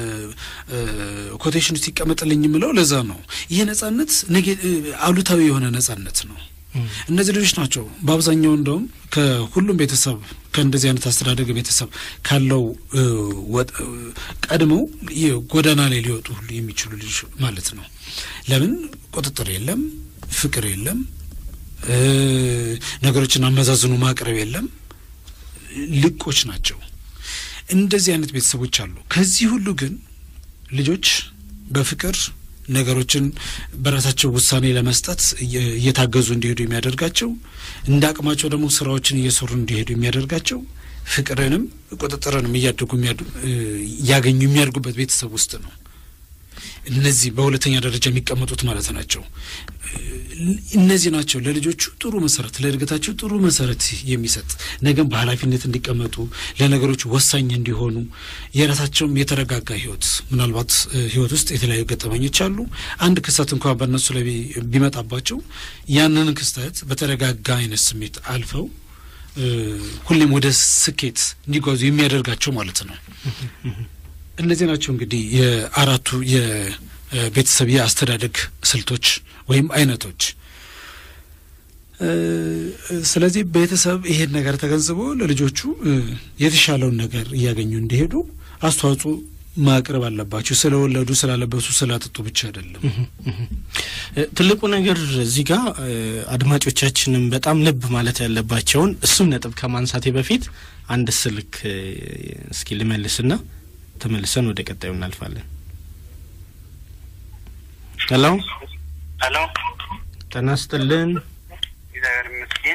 በኮቴሽን ውስጥ ይቀመጥልኝ የምለው ለዛ ነው። ይሄ ነጻነት ኔጌ- አሉታዊ የሆነ ነጻነት ነው። እነዚህ ልጆች ናቸው በአብዛኛው እንደውም ከሁሉም ቤተሰብ ከእንደዚህ አይነት አስተዳደግ ቤተሰብ ካለው እ፣ ወጥ- እ፣ ቀድመው የጎዳና ላይ ሊወጡ ሁሉ የሚችሉ ልጆች ማለት ነው። ለምን ቁጥጥር የለም፣ ፍቅር የለም፣ እ፣ ነገሮችን አመዛዝኖ ማቅረብ የለም። ልቆች ናቸው። እንደዚህ አይነት ቤተሰቦች አሉ። ከዚህ ሁሉ ግን ልጆች በፍቅር ነገሮችን በራሳቸው ውሳኔ ለመስጠት እየ- እየታገዙ እንዲሄዱ የሚያደርጋቸው እንደ አቅማቸው ደግሞ ስራዎችን እየሰሩ እንዲሄዱ የሚያደርጋቸው ፍቅርንም ቁጥጥርንም እያደጉ የሚያዱ- እ፣ እያገኙ የሚያድጉበት ቤተሰብ ውስጥ ነው። እነዚህ በሁለተኛ ደረጃ የሚቀመጡት ማለት ናቸው። እነዚህ ናቸው ለልጆቹ ጥሩ መሰረት ለእድገታቸው ጥሩ መሰረት የሚሰጥ ነገም በኃላፊነት እንዲቀመጡ ለነገሮች ወሳኝ እንዲሆኑ የራሳቸውም የተረጋጋ ህይወት ምናልባት እ፣ ህይወት ውስጥ የተለያዩ ገጠመኞች አሉ። አንድ ክስተት እንኳን በእነሱ ላይ ቢ- ቢመጣባቸው ያንን ክስተት በተረጋጋ አይነት ስሜት አልፈው እ፣ ሁሌም ወደ ስኬት እንዲጓዙ የሚያደርጋቸው ማለት ነው። እነዚህ ናቸው እንግዲህ የአራቱ የቤተሰብ የአስተዳደግ ስልቶች ወይም አይነቶች። እ፣ ስለዚህ ቤተሰብ ይሄን ነገር ተገንዝቦ ለልጆቹ እ፣ የተሻለውን ነገር እያገኙ እንዲሄዱ አስተዋጽኦ ማቅረብ አለባቸው። ስለወለዱ፣ ስላለበሱ፣ ስላጠጡ ብቻ አይደለም። እ፣ ትልቁ ነገር እዚህ ጋር እ፣ አድማጮቻችንም በጣም ልብ ማለት ያለባቸውን እሱም ነጥብ ከማንሳቴ በፊት አንድ ስልክ እ፣ እስኪ ልመልስና ተመልሰን ወደ ቀጣዩ እናልፋለን። ሄሎ ሄሎ ጤና ይስጥልን። እግዚአብሔር ይመስገን።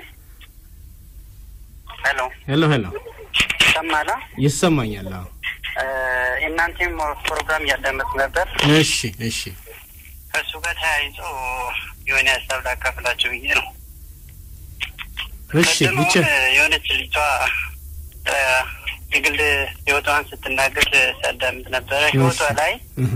ሄሎ ሄሎ ሄሎ ይሰማላ? ይሰማኛል። አዎ። እ፣ እናንተም ፕሮግራም እያዳመጥ ነበር። እሺ እሺ ከእሱ ጋር ተያይዞ የሆነ ሀሳብ ላካፍላችሁ ብዬ ነው። እሺ ቅድም ብቻ አሁን የሆነች ልጇ እ፣ የግል ህይወቷን ስትናገር ሲያዳምጥ ነበረ። ህይወቷ ላይ እህ፣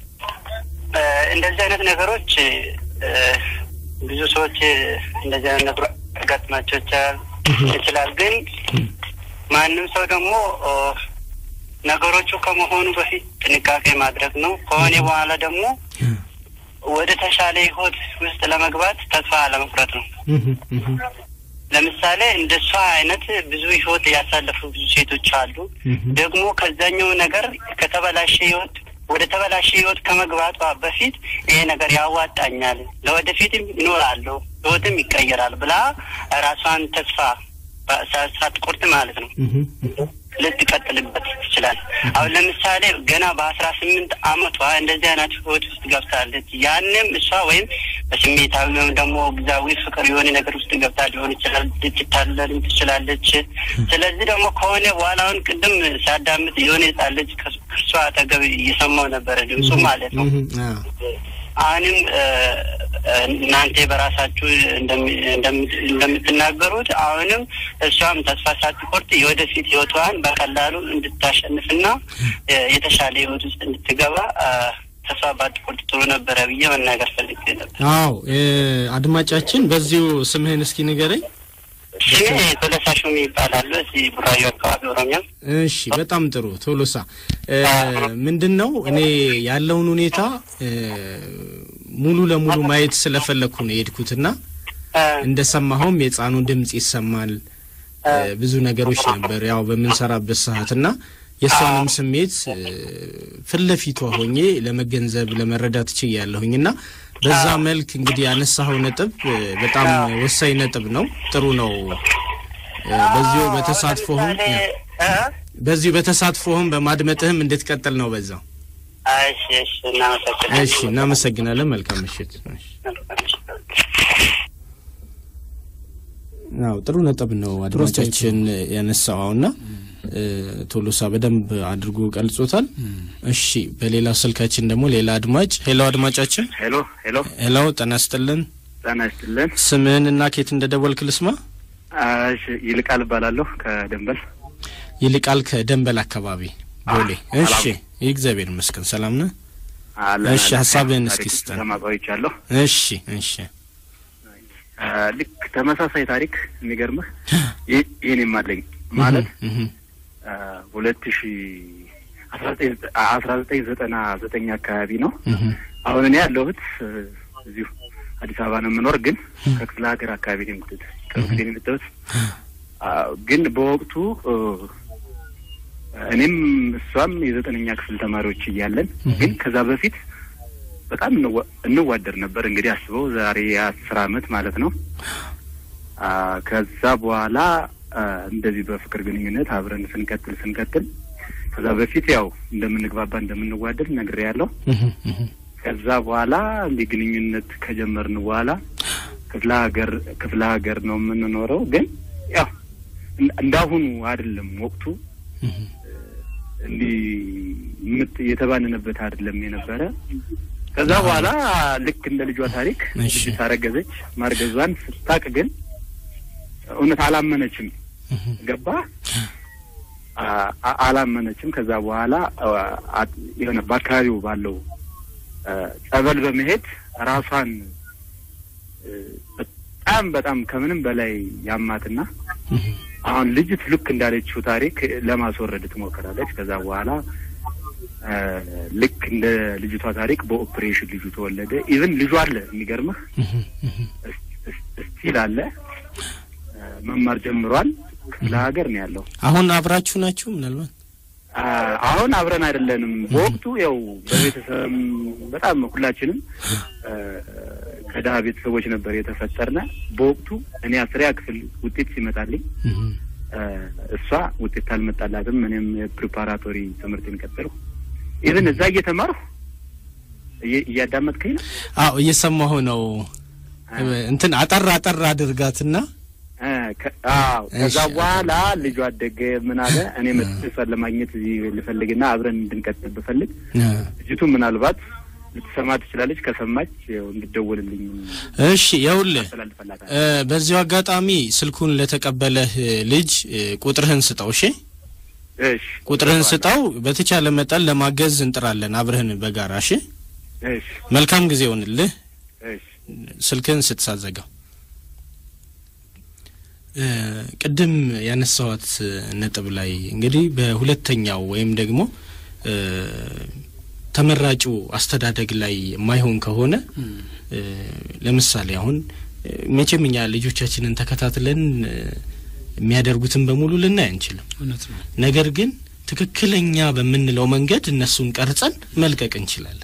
እ፣ እንደዚህ አይነት ነገሮች እ፣ ብዙ ሰዎች እንደዚህ አይነት ነገሮች ያጋጥማቸው ይችላል ይችላል ግን ማንም ሰው ደግሞ ኦ፣ ነገሮቹ ከመሆኑ በፊት ጥንቃቄ ማድረግ ነው። ከሆነ በኋላ ደግሞ ወደ ተሻለ ህይወት ውስጥ ለመግባት ተስፋ አለመቁረጥ ነው። እህ፣ እህ፣ ለምሳሌ እንደ እሷ አይነት ብዙ ህይወት ያሳለፉ ብዙ ሴቶች አሉ። እህ፣ ደግሞ ከዛኛው ነገር ከተበላሸ ህይወት ወደ ተበላሸ ህይወት ከመግባቷ በፊት ይሄ ነገር ያዋጣኛል፣ ለወደፊትም ይኖራለሁ፣ ህይወትም ይቀየራል ብላ ራሷን ተስፋ ሳ- ሳትቆርጥ ማለት ነው እህ፣ ልትቀጥልበት ትችላል። አሁን ለምሳሌ ገና በአስራ ስምንት አመቷ እንደዚህ አይነት ህይወት ውስጥ ገብታለች። ያንም እሷ ወይም በስሜታዊ ወይም ደግሞ ግዛዊ ፍቅር የሆነ ነገር ውስጥ ገብታ ሊሆን ይችላል። ልትታለልም ትችላለች። ስለዚህ ደግሞ ከሆነ በኋላ አሁን ቅድም ሲያዳምጥ የሆነ ህጻን ልጅ ከሱ- ከእሷ አጠገብ እየሰማው ነበረ ድምፁ ማለት ነው። እህ፣ አዎ። አሁንም እ፣ እ፣ እናንተ በራሳችሁ እንደሚ- እንደሚ- እንደምትናገሩት አሁንም እሷም ተስፋ ሳትቆርጥ የወደፊት ህይወቷን በቀላሉ እንድታሸንፍና እ፣ የተሻለ ህይወት ውስጥ እንድትገባ እ፣ ተስፋ ባትቆርጥ ጥሩ ነበረ ብዬ መናገር ፈልጌ ነበር። አዎ እ፣ አድማጫችን በዚሁ ስምህን እስኪ ንገረኝ። ስሜ ቶለሳ ሹሜ ይባላሉ። እዚህ ቡራዩ አካባቢ ኦሮሚያ። እሺ በጣም ጥሩ ቶሎሳ እ፣ ምንድን ነው እኔ ያለውን ሁኔታ እ፣ ሙሉ ለሙሉ ማየት ስለፈለግኩ ነው የሄድኩትና እ፣ እንደሰማኸውም የህፃኑ ድምፅ ይሰማል እ፣ ብዙ ነገሮች ነበር ያው በምንሰራበት ሰዓት እና የእሷንም ስሜት እ፣ ፊት ለፊቷ ሆኜ ለመገንዘብ ለመረዳት ችያለሁኝ እና በዛ መልክ እንግዲህ ያነሳኸው ነጥብ እ፣ በጣም ወሳኝ ነጥብ ነው። ጥሩ ነው። እ፣ በዚሁ በተሳትፎህም ለምሳሌ እ፣ በዚሁ በተሳትፎህም በማድመጥህም እንድትቀጥል ነው በዛው። እሺ፣ እሺ፣ እናመሰግናለን። እሺ እናመሰግናለን። መልካም ምሽት። እሺ። አዎ ጥሩ ነጥብ ነው አድማጫችን ያነሳውና ቶሎሳ በደንብ አድርጎ ቀልጾታል። እሺ በሌላ ስልካችን ደግሞ ሌላ አድማጭ ሄሎ፣ አድማጫችን ሄሎ ሄሎ፣ ሄሎ፣ ጤና ይስጥልን። ጤና ይስጥልን። ስምህን እና ኬት እንደደወልክ ልስማ። እሺ ይልቃል እባላለሁ ከደንበል። ይልቃል ከደንበል አካባቢ ቦሌ። እሺ እግዚአብሔር ይመስገን ሰላም ነህ? አለን እሺ፣ አለን። ሀሳብህን እስኪ ታሪክ ስጠን። ተማቋይቻለሁ። እሺ እሺ አ፣ ልክ ተመሳሳይ ታሪክ የሚገርምህ ይህ- ይህን አለኝ ማለት እህ፣ ሁለት ሺ አስራ ዘጠኝ አስራ ዘጠኝ ዘጠና ዘጠኝ አካባቢ ነው። እህ፣ አሁን እኔ ያለሁት እ፣ እዚሁ አዲስ አበባ ነው የምኖር፣ ግን ከክፍለ ሀገር አካባቢ ነው የምትት ከክፍሌ ነው የምትት ግን በወቅቱ እ፣ እኔም እሷም የዘጠነኛ ክፍል ተማሪዎች እያለን ግን ከዛ በፊት በጣም እንዋ- እንዋደር ነበር። እንግዲህ አስበው ዛሬ የአስር አመት ማለት ነው። አ፣ ከዛ በኋላ አ፣ እንደዚህ በፍቅር ግንኙነት አብረን ስንቀጥል ስንቀጥል ከዛ በፊት ያው እንደምንግባባ እንደምንዋደድ ነግሬ ያለው እህ እህ ከዛ በኋላ እንዲህ ግንኙነት ከጀመርን በኋላ ክፍለ ሀገር ክፍለ ሀገር ነው የምንኖረው። ግን ያው እንደ- እንዳሁኑ አይደለም ወቅቱ እህ እንዲህ ምት የተባንንበት አይደለም የነበረ። ከዛ በኋላ ልክ እንደ ልጇ ታሪክ እሺ። ልጅ ታረገዘች። ማርገዟን ስታቅ ግን እውነት አላመነችም። እህ ገባ አ- አ- አላመነችም። ከዛ በኋላ አ- አ- የሆነ በአካባቢው ባለው አ፣ ጸበል በመሄድ ራሷን እ፣ በጣም በጣም ከምንም በላይ ያማትና እህ አሁን ልጅት ልክ እንዳለችው ታሪክ ለማስወረድ ትሞክራለች። ከዛ በኋላ አ፣ ልክ እንደ ልጅቷ ታሪክ በኦፕሬሽን ልጁ ተወለደ። ኢቭን ልጁ አለ የሚገርምህ እህ እህ ስቲል አለ አ፣ መማር ጀምሯል። ክፍለ ሀገር ነው ያለው። አሁን አብራችሁ ናችሁ ምናልባት አ፣ አሁን አብረን አይደለንም። በወቅቱ ያው በቤተሰብ በጣም ሁላችንም አ፣ ከድሀ ቤተሰቦች ነበር የተፈጠርነ። በወቅቱ እኔ አስሪያ ክፍል ውጤት ሲመጣልኝ እህ አ፣ እሷ ውጤት አልመጣላትም። እኔም የፕሪፓራቶሪ ትምህርቴን ቀጠልኩ። ኢቭን እዛ እየተማርሁ እየ- እያዳመጥከኝ ነው። አዎ እየሰማሁ ነው እንትን አጠር አጠር አድርጋትና አ፣ ከ- አዎ ከዛ እሺ። በኋላ ልጇ አደገ። ምን አለ እኔ መጥቼ እሷን ለማግኘት እዚህ ልፈልግና አብረን እንድንቀጥል ብፈልግ ልጅቱ ምናልባት ልትሰማ ትችላለች። ከሰማች ያው እንድደውልልኝ እሺ ይኸውልህ አስተላልፈላታል። እ፣ በዚሁ አጋጣሚ ስልኩን ለተቀበለህ እ፣ ልጅ እ፣ ቁጥርህን ስጠው እሺ እሺ ቁጥርህን ስጠው በተቻለ መጠን ለማገዝ እንጥራለን አብረህን በጋራ እሺ እሺ መልካም ጊዜ ይሆንልህ እሺ ስልክህን ስትሳዘጋው እ፣ ቅድም ያነሳዋት እ፣ ነጥብ ላይ እንግዲህ በሁለተኛው ወይም ደግሞ እ፣ ተመራጩ አስተዳደግ ላይ የማይሆን ከሆነ እ፣ ለምሳሌ አሁን እ፣ መቼም እኛ ልጆቻችንን ተከታትለን እ፣ የሚያደርጉትን በሙሉ ልናይ አንችልም። እውነት ነው። ነገር ግን ትክክለኛ በምንለው መንገድ እነሱን ቀርጸን መልቀቅ እንችላለን።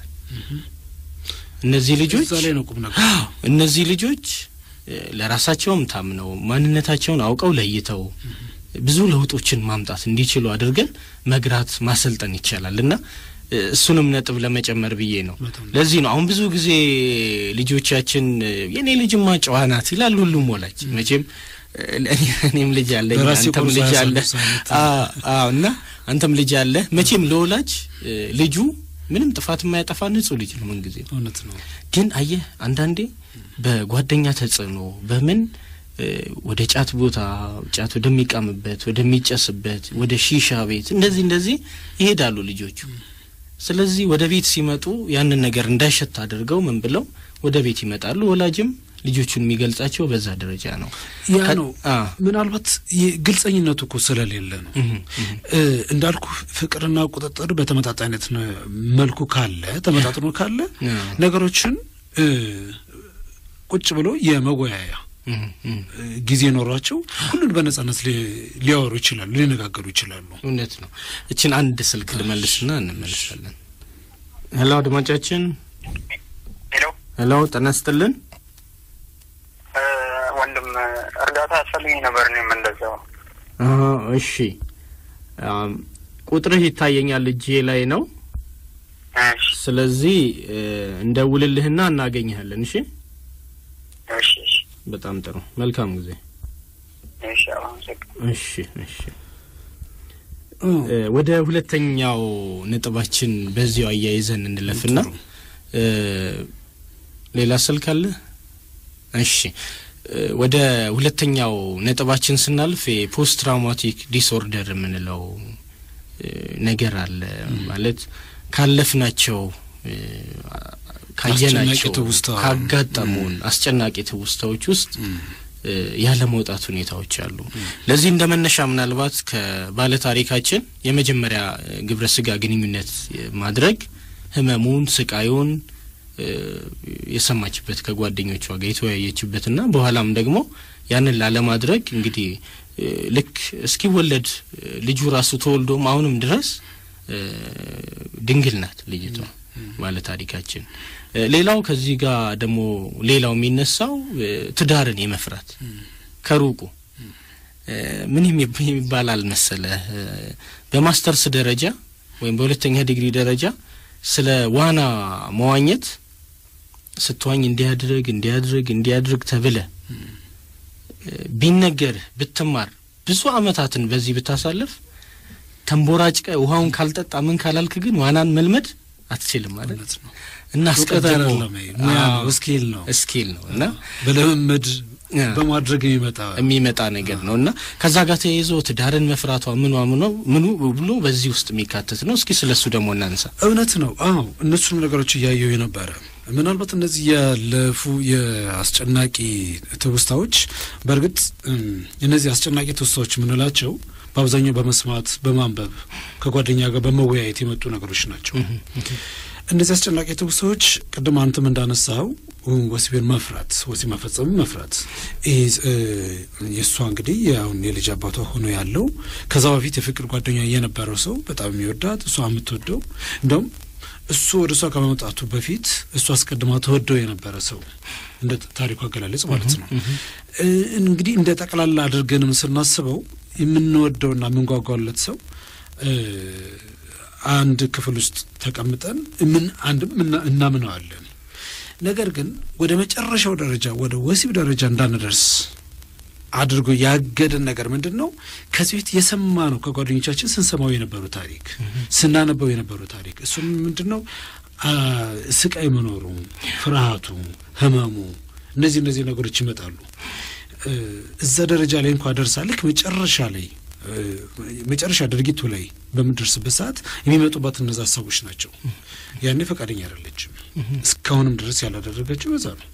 እነዚህ ልጆች እዛ ላይ ነው ቁም ነገር። አዎ፣ እነዚህ ልጆች እ፣ ለራሳቸውም ታምነው ማንነታቸውን አውቀው ለይተው ብዙ ለውጦችን ማምጣት እንዲችሉ አድርገን መግራት ማሰልጠን ይቻላል እና እ፣ እሱንም ነጥብ ለመጨመር ብዬ ነው። በጣም ለዚህ ነው አሁን ብዙ ጊዜ ልጆቻችን እ፣ የኔ ልጅማ ጨዋ ናት ይላል ሁሉም ወላጅ መቼም እ፣ እኔ- እኔም ልጅ አለኝ በራሴ አንተም ቁርስ ልጅ አለ አያሳንስ አይነት። አ- አዎ እና አንተም ልጅ አለ መቼም ለወላጅ እ፣ ልጁ ምንም ጥፋት የማያጠፋ ንጹህ ልጅ ነው ምን ጊዜ እውነት ነው። ግን አየህ አንዳንዴ በጓደኛ ተጽዕኖ በምን እ፣ ወደ ጫት ቦታ ጫት ወደሚቃምበት ወደሚጨስበት ወደ ሺሻ ቤት እንደዚህ እንደዚህ ይሄዳሉ ልጆቹ። ስለዚህ ወደ ቤት ሲመጡ ያንን ነገር እንዳይሸት አድርገው ምን ብለው ወደ ቤት ይመጣሉ። ወላጅም ልጆቹን የሚገልጻቸው በዛ ደረጃ ነው። ያ ከ- ነው አ፣ ምናልባት ግልጸኝነቱ እኮ ስለሌለ ነው። እህ፣ እህ፣ እ፣ እንዳልኩ ፍቅርና ቁጥጥር በተመጣጣይነት ነ- መልኩ ካለ ተመጣጥኖ ካለ አ፣ ነገሮችን እ፣ ቁጭ ብሎ የመወያያ እህ፣ እህ። እ፣ ጊዜ ኖሯቸው ሁሉን በነጻነት ሊ- ሊያወሩ ይችላሉ፣ ሊነጋገሩ ይችላሉ። እውነት ነው። እችን አንድ ስልክ ልመልስና እንመልሳለን። ሄሎ አድማጫችን፣ ሄሎ ሄሎ ጤና ይስጥልን። እ፣ ወንድም እርዳታ ያስፈልገኝ ነበር። እኔም እንደዛው አሀ፣ እሺ አም፣ ቁጥርህ ይታየኛል እጄ ላይ ነው። እሺ ስለዚህ እ፣ እንደውልልህና እናገኝሃለን። እሺ፣ እሺ እሺ በጣም ጥሩ። መልካም ጊዜ። እሺ አመሰግናለሁ። እሺ፣ እሺ። እ፣ ወደ ሁለተኛው ነጥባችን በዚያው አያይዘን እንለፍና ጥሩ። እ፣ ሌላ ስልክ አለ? እሺ እ፣ ወደ ሁለተኛው ነጥባችን ስናልፍ የፖስት ትራውማቲክ ዲስኦርደር የምንለው እ፣ ነገር አለ ማለት ካለፍናቸው እ፣ ካየናቸው አስጨናቂ ትውስታ። ካጋጠሙን አስጨናቂ ትውስታዎች ውስጥ እ፣ ያለ መውጣት ሁኔታዎች አሉ። ለዚህ እንደ መነሻ ምናልባት ከባለ ታሪካችን የመጀመሪያ እ፣ ግብረ ስጋ ግንኙነት እ፣ ማድረግ ህመሙን፣ ስቃዩን እ፣ የሰማችበት ከጓደኞቿ ጋር የተወያየችበትና በኋላም ደግሞ ያንን ላለማድረግ እንግዲህ እ፣ ልክ እስኪወለድ እ፣ ልጁ ራሱ ተወልዶም አሁንም ድረስ እ፣ ድንግል ናት ልጅቷ ባለ ታሪካችን። እ፣ ሌላው ከዚህ ጋር ደግሞ ሌላው የሚነሳው እ፣ ትዳርን የመፍራት ከሩቁ ምን የሚባል አልመሰለህ በማስተርስ ደረጃ ወይም በሁለተኛ ዲግሪ ደረጃ ስለ ዋና መዋኘት ስትዋኝ እንዲያድርግ እንዲያድርግ እንዲያድርግ ተብለ ቢነገርህ ብትማር ብዙ አመታትን በዚህ ብታሳልፍ ተንቦራጭቀ ውሃውን ካልጠጣ ምን ካላልክ ግን ዋናን መልመድ አትችልም ማለት ነው እና አስቀድሞ ሙያ ነው ስኪል ነው ስኪል ነው እና በልምምድ በማድረግ የሚመጣ የሚመጣ ነገር ነው እና ከዛ ጋር ተያይዞ ትዳርን መፍራቷ ምኗ ምኗ ምኑ ብሎ በዚህ ውስጥ የሚካተት ነው። እስኪ ስለሱ ደግሞ እናንሳ። እውነት ነው። አዎ እነሱንም ነገሮች እያየው የነበረ ምናልባት እነዚህ ያለፉ የአስጨናቂ ትውስታዎች በእርግጥ እነዚህ አስጨናቂ ትውስታዎች የምንላቸው በአብዛኛው በመስማት በማንበብ ከጓደኛ ጋር በመወያየት የመጡ ነገሮች ናቸው። እነዚህ አስጨናቂ ትውስታዎች ቅድም አንተም እንዳነሳው ወሲብን መፍራት፣ ወሲብ መፈጸሙ መፍራት ይህ የእሷ እንግዲህ አሁን የልጅ አባቷ ሆኖ ያለው ከዛ በፊት የፍቅር ጓደኛ የነበረው ሰው በጣም የሚወዳት እሷ የምትወደው እንደውም እሱ ወደ እሷ ከመምጣቱ በፊት እሱ አስቀድማ ተወደው የነበረ ሰው እንደ ታሪኩ አገላለጽ ማለት ነው። እንግዲህ እንደ ጠቅላላ አድርገንም ስናስበው የምንወደውና የምንጓጓለት ሰው አንድ ክፍል ውስጥ ተቀምጠን ምን አንድም እናምነዋለን። ነገር ግን ወደ መጨረሻው ደረጃ ወደ ወሲብ ደረጃ እንዳንደርስ አድርጎ ያገደን ነገር ምንድን ነው? ከዚህ በፊት የሰማ ነው ከጓደኞቻችን ስንሰማው የነበሩ ታሪክ ስናነበው የነበሩ ታሪክ እሱም ምንድን ነው? ስቃይ መኖሩ፣ ፍርሃቱ፣ ህመሙ እነዚህ እነዚህ ነገሮች ይመጣሉ። እዛ ደረጃ ላይ እንኳ ደርሳ ልክ መጨረሻ ላይ መጨረሻ ድርጊቱ ላይ በምደርስበት ሰዓት የሚመጡባት እነዛ ሰዎች ናቸው። ያኔ ፈቃደኛ አይደለችም። እስካሁንም ድረስ ያላደረገችው በዛ ነው።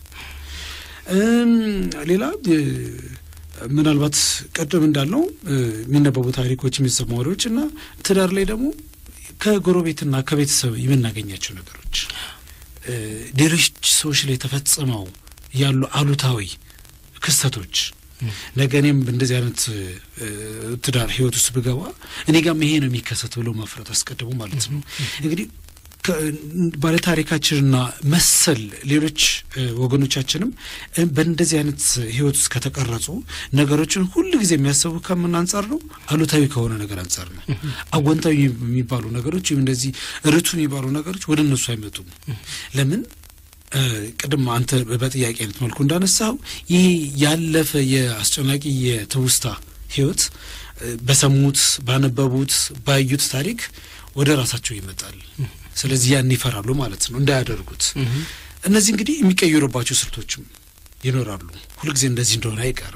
ሌላ ምናልባት ቀደም እንዳልነው የሚነበቡ ታሪኮች፣ የሚሰሙ ወሬዎች እና ትዳር ላይ ደግሞ ከጎረቤትና ከቤተሰብ የምናገኛቸው ነገሮች ሌሎች ሰዎች ላይ ተፈጽመው ያሉ አሉታዊ ክስተቶች ነገ እኔም እንደዚህ አይነት ትዳር ህይወት ውስጥ ብገባ እኔ ጋም ይሄ ነው የሚከሰት ብሎ መፍረት አስቀድሞ ማለት ነው። እንግዲህ ባለታሪካችንና መሰል ሌሎች ወገኖቻችንም በእንደዚህ አይነት ህይወት ውስጥ ከተቀረጹ ነገሮችን ሁል ጊዜ የሚያስቡ ከምን አንጻር ነው? አሉታዊ ከሆነ ነገር አንጻር ነው። አወንታዊ የሚባሉ ነገሮች ወይም እንደዚህ ርቱ የሚባሉ ነገሮች ወደ እነሱ አይመጡም። ለምን? ቅድም አንተ በጥያቄ አይነት መልኩ እንዳነሳው ይህ ያለፈ የአስጨናቂ የትውስታ ህይወት በሰሙት ባነበቡት ባዩት ታሪክ ወደ ራሳቸው ይመጣል። ስለዚህ ያን ይፈራሉ ማለት ነው እንዳያደርጉት። እነዚህ እንግዲህ የሚቀየሩባቸው ስልቶችም ይኖራሉ። ሁልጊዜ እንደዚህ እንደሆነ አይቀርም።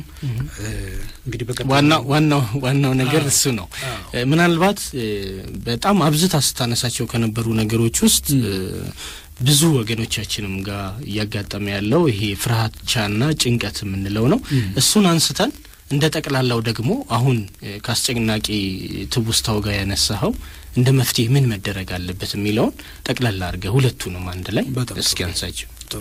እንግዲህ በቀ ዋናው ዋናው ዋናው ነገር እሱ ነው። ምናልባት በጣም አብዝታ ስታነሳቸው ከነበሩ ነገሮች ውስጥ ብዙ ወገኖቻችንም ጋር እያጋጠመ ያለው ይሄ ፍርሃቻና ጭንቀት የምንለው ነው። እሱን አንስተን እንደ ጠቅላላው ደግሞ አሁን ከአስጨናቂ ትውስታው ጋር ያነሳኸው እንደ መፍትሄ ምን መደረግ አለበት የሚለውን ጠቅላላ አድርገህ ሁለቱንም አንድ ላይ እስኪ አንሳቸው። ጥሩ።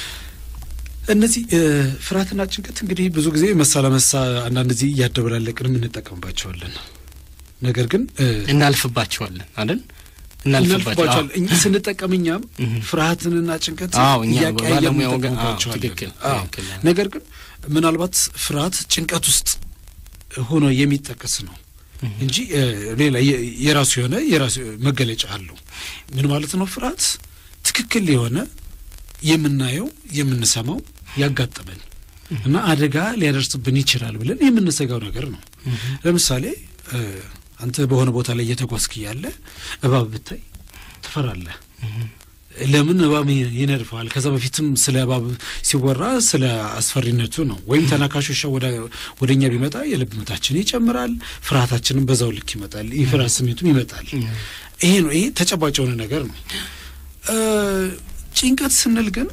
እነዚህ ፍርሃትና ጭንቀት እንግዲህ ብዙ ጊዜ መሳ ለመሳ አንዳንድ ጊዜ እያደበላለቅንም እንጠቀምባቸዋለን። ነገር ግን እናልፍባቸዋለን አይደል? እናልፍባቸዋል እኛ ስንጠቀም እኛም ፍርሃትንና ጭንቀት እያቀያየን እንጠቀምባቸዋለን። ነገር ግን ምናልባት ፍርሃት ጭንቀት ውስጥ ሆኖ የሚጠቀስ ነው እንጂ ሌላ የራሱ የሆነ የራሱ መገለጫ አለው። ምን ማለት ነው? ፍርሃት ትክክል የሆነ የምናየው የምንሰማው ያጋጠመን እና አደጋ ሊያደርስብን ይችላል ብለን የምንሰጋው ነገር ነው። ለምሳሌ አንተ በሆነ ቦታ ላይ እየተጓዝክ እያለ እባብ ብታይ ትፈራለህ። ለምን እባብ ይነድፈዋል? ከዛ በፊትም ስለ እባብ ሲወራ ስለ አስፈሪነቱ ነው። ወይም ተናካሽ ውሻ ወደ እኛ ቢመጣ የልብ ምታችን ይጨምራል፣ ፍርሃታችንም በዛው ልክ ይመጣል፣ የፍርሃት ስሜቱም ይመጣል። ይሄ ነው ይሄ ተጨባጭ የሆነ ነገር ነው። ጭንቀት ስንል ግን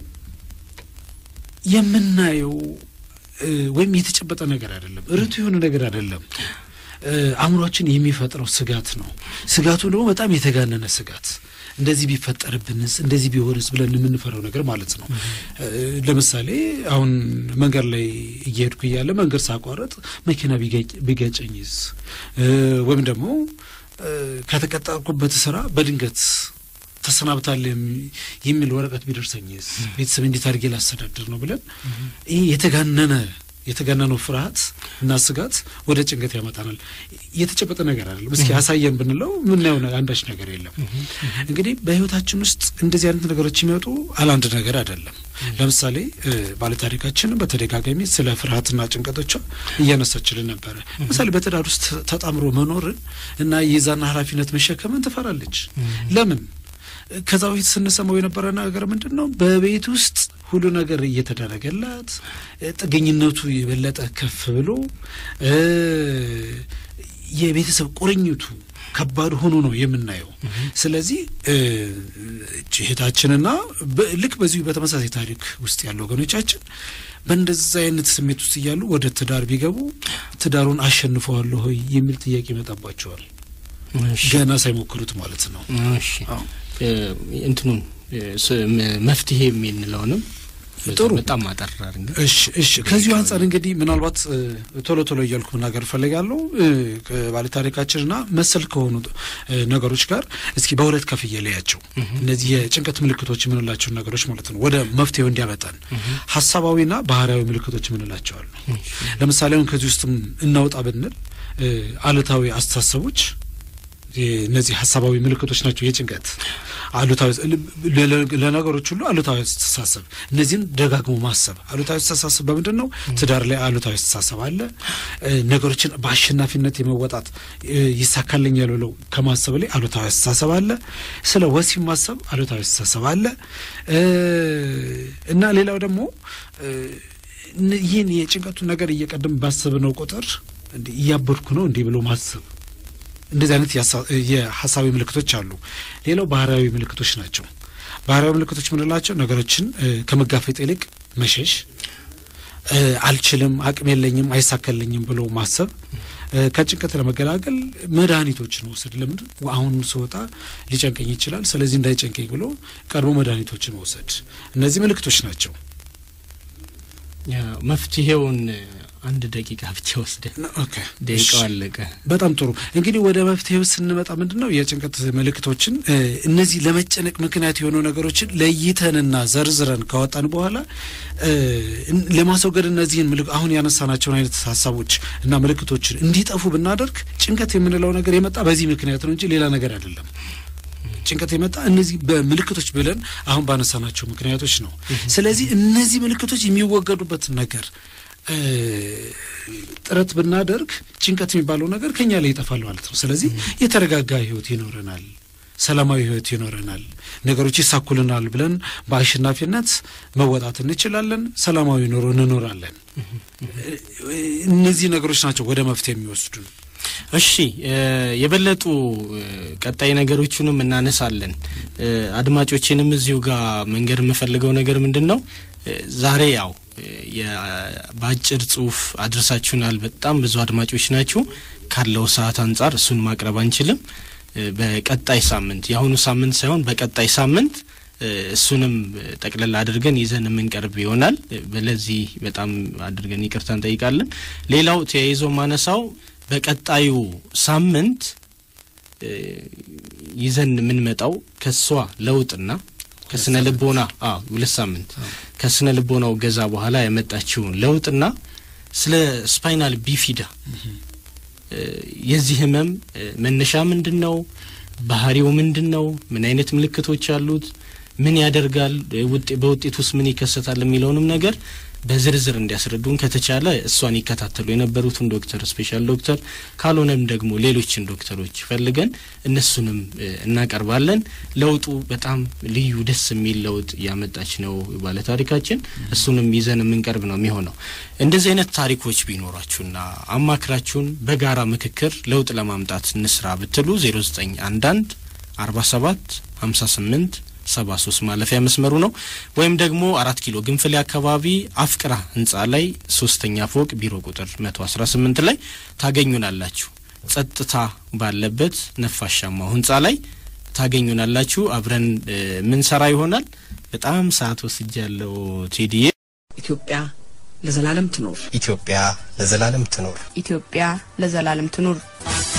የምናየው ወይም የተጨበጠ ነገር አይደለም፣ ርቱ የሆነ ነገር አይደለም። አእምሯችን የሚፈጥረው ስጋት ነው። ስጋቱ ደግሞ በጣም የተጋነነ ስጋት እንደዚህ ቢፈጠርብንስ እንደዚህ ቢሆንስ ብለን የምንፈራው ነገር ማለት ነው። ለምሳሌ አሁን መንገድ ላይ እየሄድኩ እያለ መንገድ ሳቋረጥ መኪና ቢገጨኝስ ወይም ደግሞ ከተቀጠርኩበት ስራ በድንገት ተሰናብታል የሚል ወረቀት ቢደርሰኝስ ቤተሰብ እንዴት አድርጌ ላስተዳድር ነው ብለን ይህ የተጋነነ የተገነነው ፍርሃት እና ስጋት ወደ ጭንቀት ያመጣናል። የተጨበጠ ነገር አይደለም። እስኪ ያሳየን ብንለው ምናየው ነ- አንዳች ነገር የለም። እንግዲህ በህይወታችን ውስጥ እንደዚህ አይነት ነገሮች የሚመጡ አላንድ ነገር አይደለም። ለምሳሌ እ፣ ባለታሪካችን በተደጋጋሚ ስለ ፍርሃትና ጭንቀቶቿ እያነሳችልን ነበረ። ለምሳሌ በትዳር ውስጥ ተጣምሮ መኖርን እና የዛና ኃላፊነት መሸከምን ትፈራለች። ለምን? ከዛ በፊት ስንሰማው የነበረ ነገር ምንድን ነው? በቤት ውስጥ ሁሉ ነገር እየተደረገላት እ፣ ጥገኝነቱ የበለጠ ከፍ ብሎ እ፣ የቤተሰብ ቁርኝቱ ከባድ ሆኖ ነው የምናየው። ስለዚህ እ፣ እቺ እህታችንና በ- ልክ በዚሁ በተመሳሳይ ታሪክ ውስጥ ያሉ ወገኖቻችን በእንደዛ አይነት ስሜት ውስጥ እያሉ ወደ ትዳር ቢገቡ ትዳሩን አሸንፈዋለሁ ሆይ የሚል ጥያቄ ይመጣባቸዋል። እሺ ገና ሳይሞክሩት ማለት ነው። እሺ አዎ። እ፣ እንትኑን እ፣ ስ- ም- መፍትሄ የምንለውንም ጥሩ። በጣም አጠር አድርገን እሺ እሺ። ከዚሁ አንጻር እንግዲህ ምናልባት እ፣ ቶሎ ቶሎ እያልኩ መናገር እፈልጋለሁ እ፣ ከባለታሪካችንና መሰል ከሆኑ እ፣ ነገሮች ጋር እስኪ በሁለት ከፍዬ ለያቸው። እነዚህ የጭንቀት ምልክቶች የምንላቸውን ነገሮች ማለት ነው ወደ መፍትሄው እንዲያመጣን ሀሳባዊና ባህሪያዊ ምልክቶች የምንላቸው አሉ። ለምሳሌ አሁን ከዚህ ውስጥም እናውጣ ብንል እ፣ አሉታዊ አስተሳሰቦች የ- እነዚህ ሀሳባዊ ምልክቶች ናቸው። የጭንቀት አሉታዊ ለ- ለ- ለነገሮች ሁሉ አሉታዊ አስተሳሰብ፣ እነዚህን ደጋግሞ ማሰብ። አሉታዊ አስተሳሰብ በምንድን ነው? ትዳር ላይ አሉታዊ አስተሳሰብ አለ። እ፣ ነገሮችን በአሸናፊነት የመወጣት እ፣ ይሳካልኛል ብለው ከማሰብ ላይ አሉታዊ አስተሳሰብ አለ። ስለ ወሲብ ማሰብ አሉታዊ አስተሳሰብ አለ እ፣ እና ሌላው ደግሞ እ፣ እነ- ይህን የጭንቀቱን ነገር እየቀደም ባሰብነው ቁጥር እንዲህ እያበድኩ ነው እንዲህ ብሎ ማሰብ እንደዚህ አይነት የሀሳ- የሀሳዊ ምልክቶች አሉ። ሌላው ባህሪያዊ ምልክቶች ናቸው። ባህሪያዊ ምልክቶች የምንላቸው ነገሮችን እ፣ ከመጋፈጥ ይልቅ መሸሽ፣ እ፣ አልችልም፣ አቅም የለኝም፣ አይሳካልኝም ብሎ ማሰብ፣ እ፣ ከጭንቀት ለመገላገል መድኃኒቶችን መውሰድ። ለምን አሁን ስወጣ ሊጨንቀኝ ይችላል፣ ስለዚህ እንዳይጨንቀኝ ብሎ ቀድሞ መድኃኒቶችን መውሰድ። እነዚህ ምልክቶች ናቸው። ያው መፍትሄውን እ፣ አንድ ደቂቃ ብቻ ወስደን ኦኬ ደቂቃው አለቀ። በጣም ጥሩ እንግዲህ ወደ መፍትሄው ስንመጣ ምንድን ነው የጭንቀት ምልክቶችን እ፣ እነዚህ ለመጨነቅ ምክንያት የሆኑ ነገሮችን ለይተንና ዘርዝረን ካወጣን በኋላ እ፣ እን- ለማስወገድ እነዚህን ምልክ አሁን ያነሳናቸውን አይነት ሀሳቦች እና ምልክቶችን እንዲጠፉ ብናደርግ ጭንቀት የምንለው ነገር የመጣ በዚህ ምክንያት ነው እንጂ ሌላ ነገር አይደለም። ጭንቀት የመጣ እነዚህ በምልክቶች ብለን አሁን ባነሳናቸው ምክንያቶች ነው። ስለዚህ እነዚህ ምልክቶች የሚወገዱበትን ነገር እ፣ ጥረት ብናደርግ ጭንቀት የሚባለው ነገር ከኛ ላይ ይጠፋል ማለት ነው። ስለዚህ የተረጋጋ ሕይወት ይኖረናል፣ ሰላማዊ ሕይወት ይኖረናል፣ ነገሮች ይሳኩልናል ብለን በአሸናፊነት መወጣት እንችላለን፣ ሰላማዊ ኑሮ እንኖራለን። እነዚህ ነገሮች ናቸው ወደ መፍትሄ የሚወስዱን። እሺ እ፣ የበለጡ እ፣ ቀጣይ ነገሮቹንም እናነሳለን። እ፣ አድማጮችንም እዚሁ ጋር መንገድ የምፈልገው ነገር ምንድን ነው እ፣ ዛሬ ያው እ፣ የ- በአጭር ጽሁፍ አድርሳችሁናል። በጣም ብዙ አድማጮች ናችሁ። ካለው ሰዓት አንጻር እሱን ማቅረብ አንችልም። እ፣ በቀጣይ ሳምንት የአሁኑ ሳምንት ሳይሆን በቀጣይ ሳምንት እ፣ እሱንም እ፣ ጠቅለል አድርገን ይዘን የምንቀርብ ይሆናል። እ፣ ለዚህ በጣም አድርገን ይቅርታ እንጠይቃለን። ሌላው ተያይዞ ማነሳው በቀጣዩ ሳምንት እ፣ ይዘን የምንመጣው ከሷ ለውጥና ከስነ ልቦና አዎ ሁለት ሳምንት ከስነ ልቦናው ገዛ በኋላ ያመጣችውን ለውጥና ስለ ስፓይናል ቢፊዳ እ፣ የዚህ ህመም እ፣ መነሻ ምንድን ነው? ባህሪው ምንድን ነው? ምን አይነት ምልክቶች አሉት? ምን ያደርጋል? እ፣ ውጤ- በውጤት ውስጥ ምን ይከሰታል? የሚለውንም ነገር በዝርዝር እንዲያስረዱን ከተቻለ እሷን ይከታተሉ የነበሩትን ዶክተር ስፔሻል ዶክተር ካልሆነም ደግሞ ሌሎችን ዶክተሮች ፈልገን እነሱንም እ፣ እናቀርባለን። ለውጡ በጣም ልዩ ደስ የሚል ለውጥ እያመጣች ነው ባለታሪካችን። እሱንም ይዘን የምንቀርብ ነው የሚሆነው። እንደዚህ አይነት ታሪኮች ቢኖራችሁና አማክራችሁን በጋራ ምክክር ለውጥ ለማምጣት እንስራ ብትሉ 0911 47 58 ሰባ ሶስት ማለፊያ መስመሩ ነው። ወይም ደግሞ አራት ኪሎ ግንፍሌ አካባቢ አፍቅራ ህንጻ ላይ ሶስተኛ ፎቅ ቢሮ ቁጥር መቶ አስራ ስምንት ላይ ታገኙናላችሁ። ጸጥታ ባለበት ነፋሻማው ህንጻ ላይ ታገኙናላችሁ። አብረን እ፣ ምንሰራ ይሆናል። በጣም ሰዓት ወስጃ ያለው ቴዲዬ ኢትዮጵያ ለዘላለም ትኖር። ኢትዮጵያ ለዘላለም ትኖር። ኢትዮጵያ ለዘላለም ትኑር።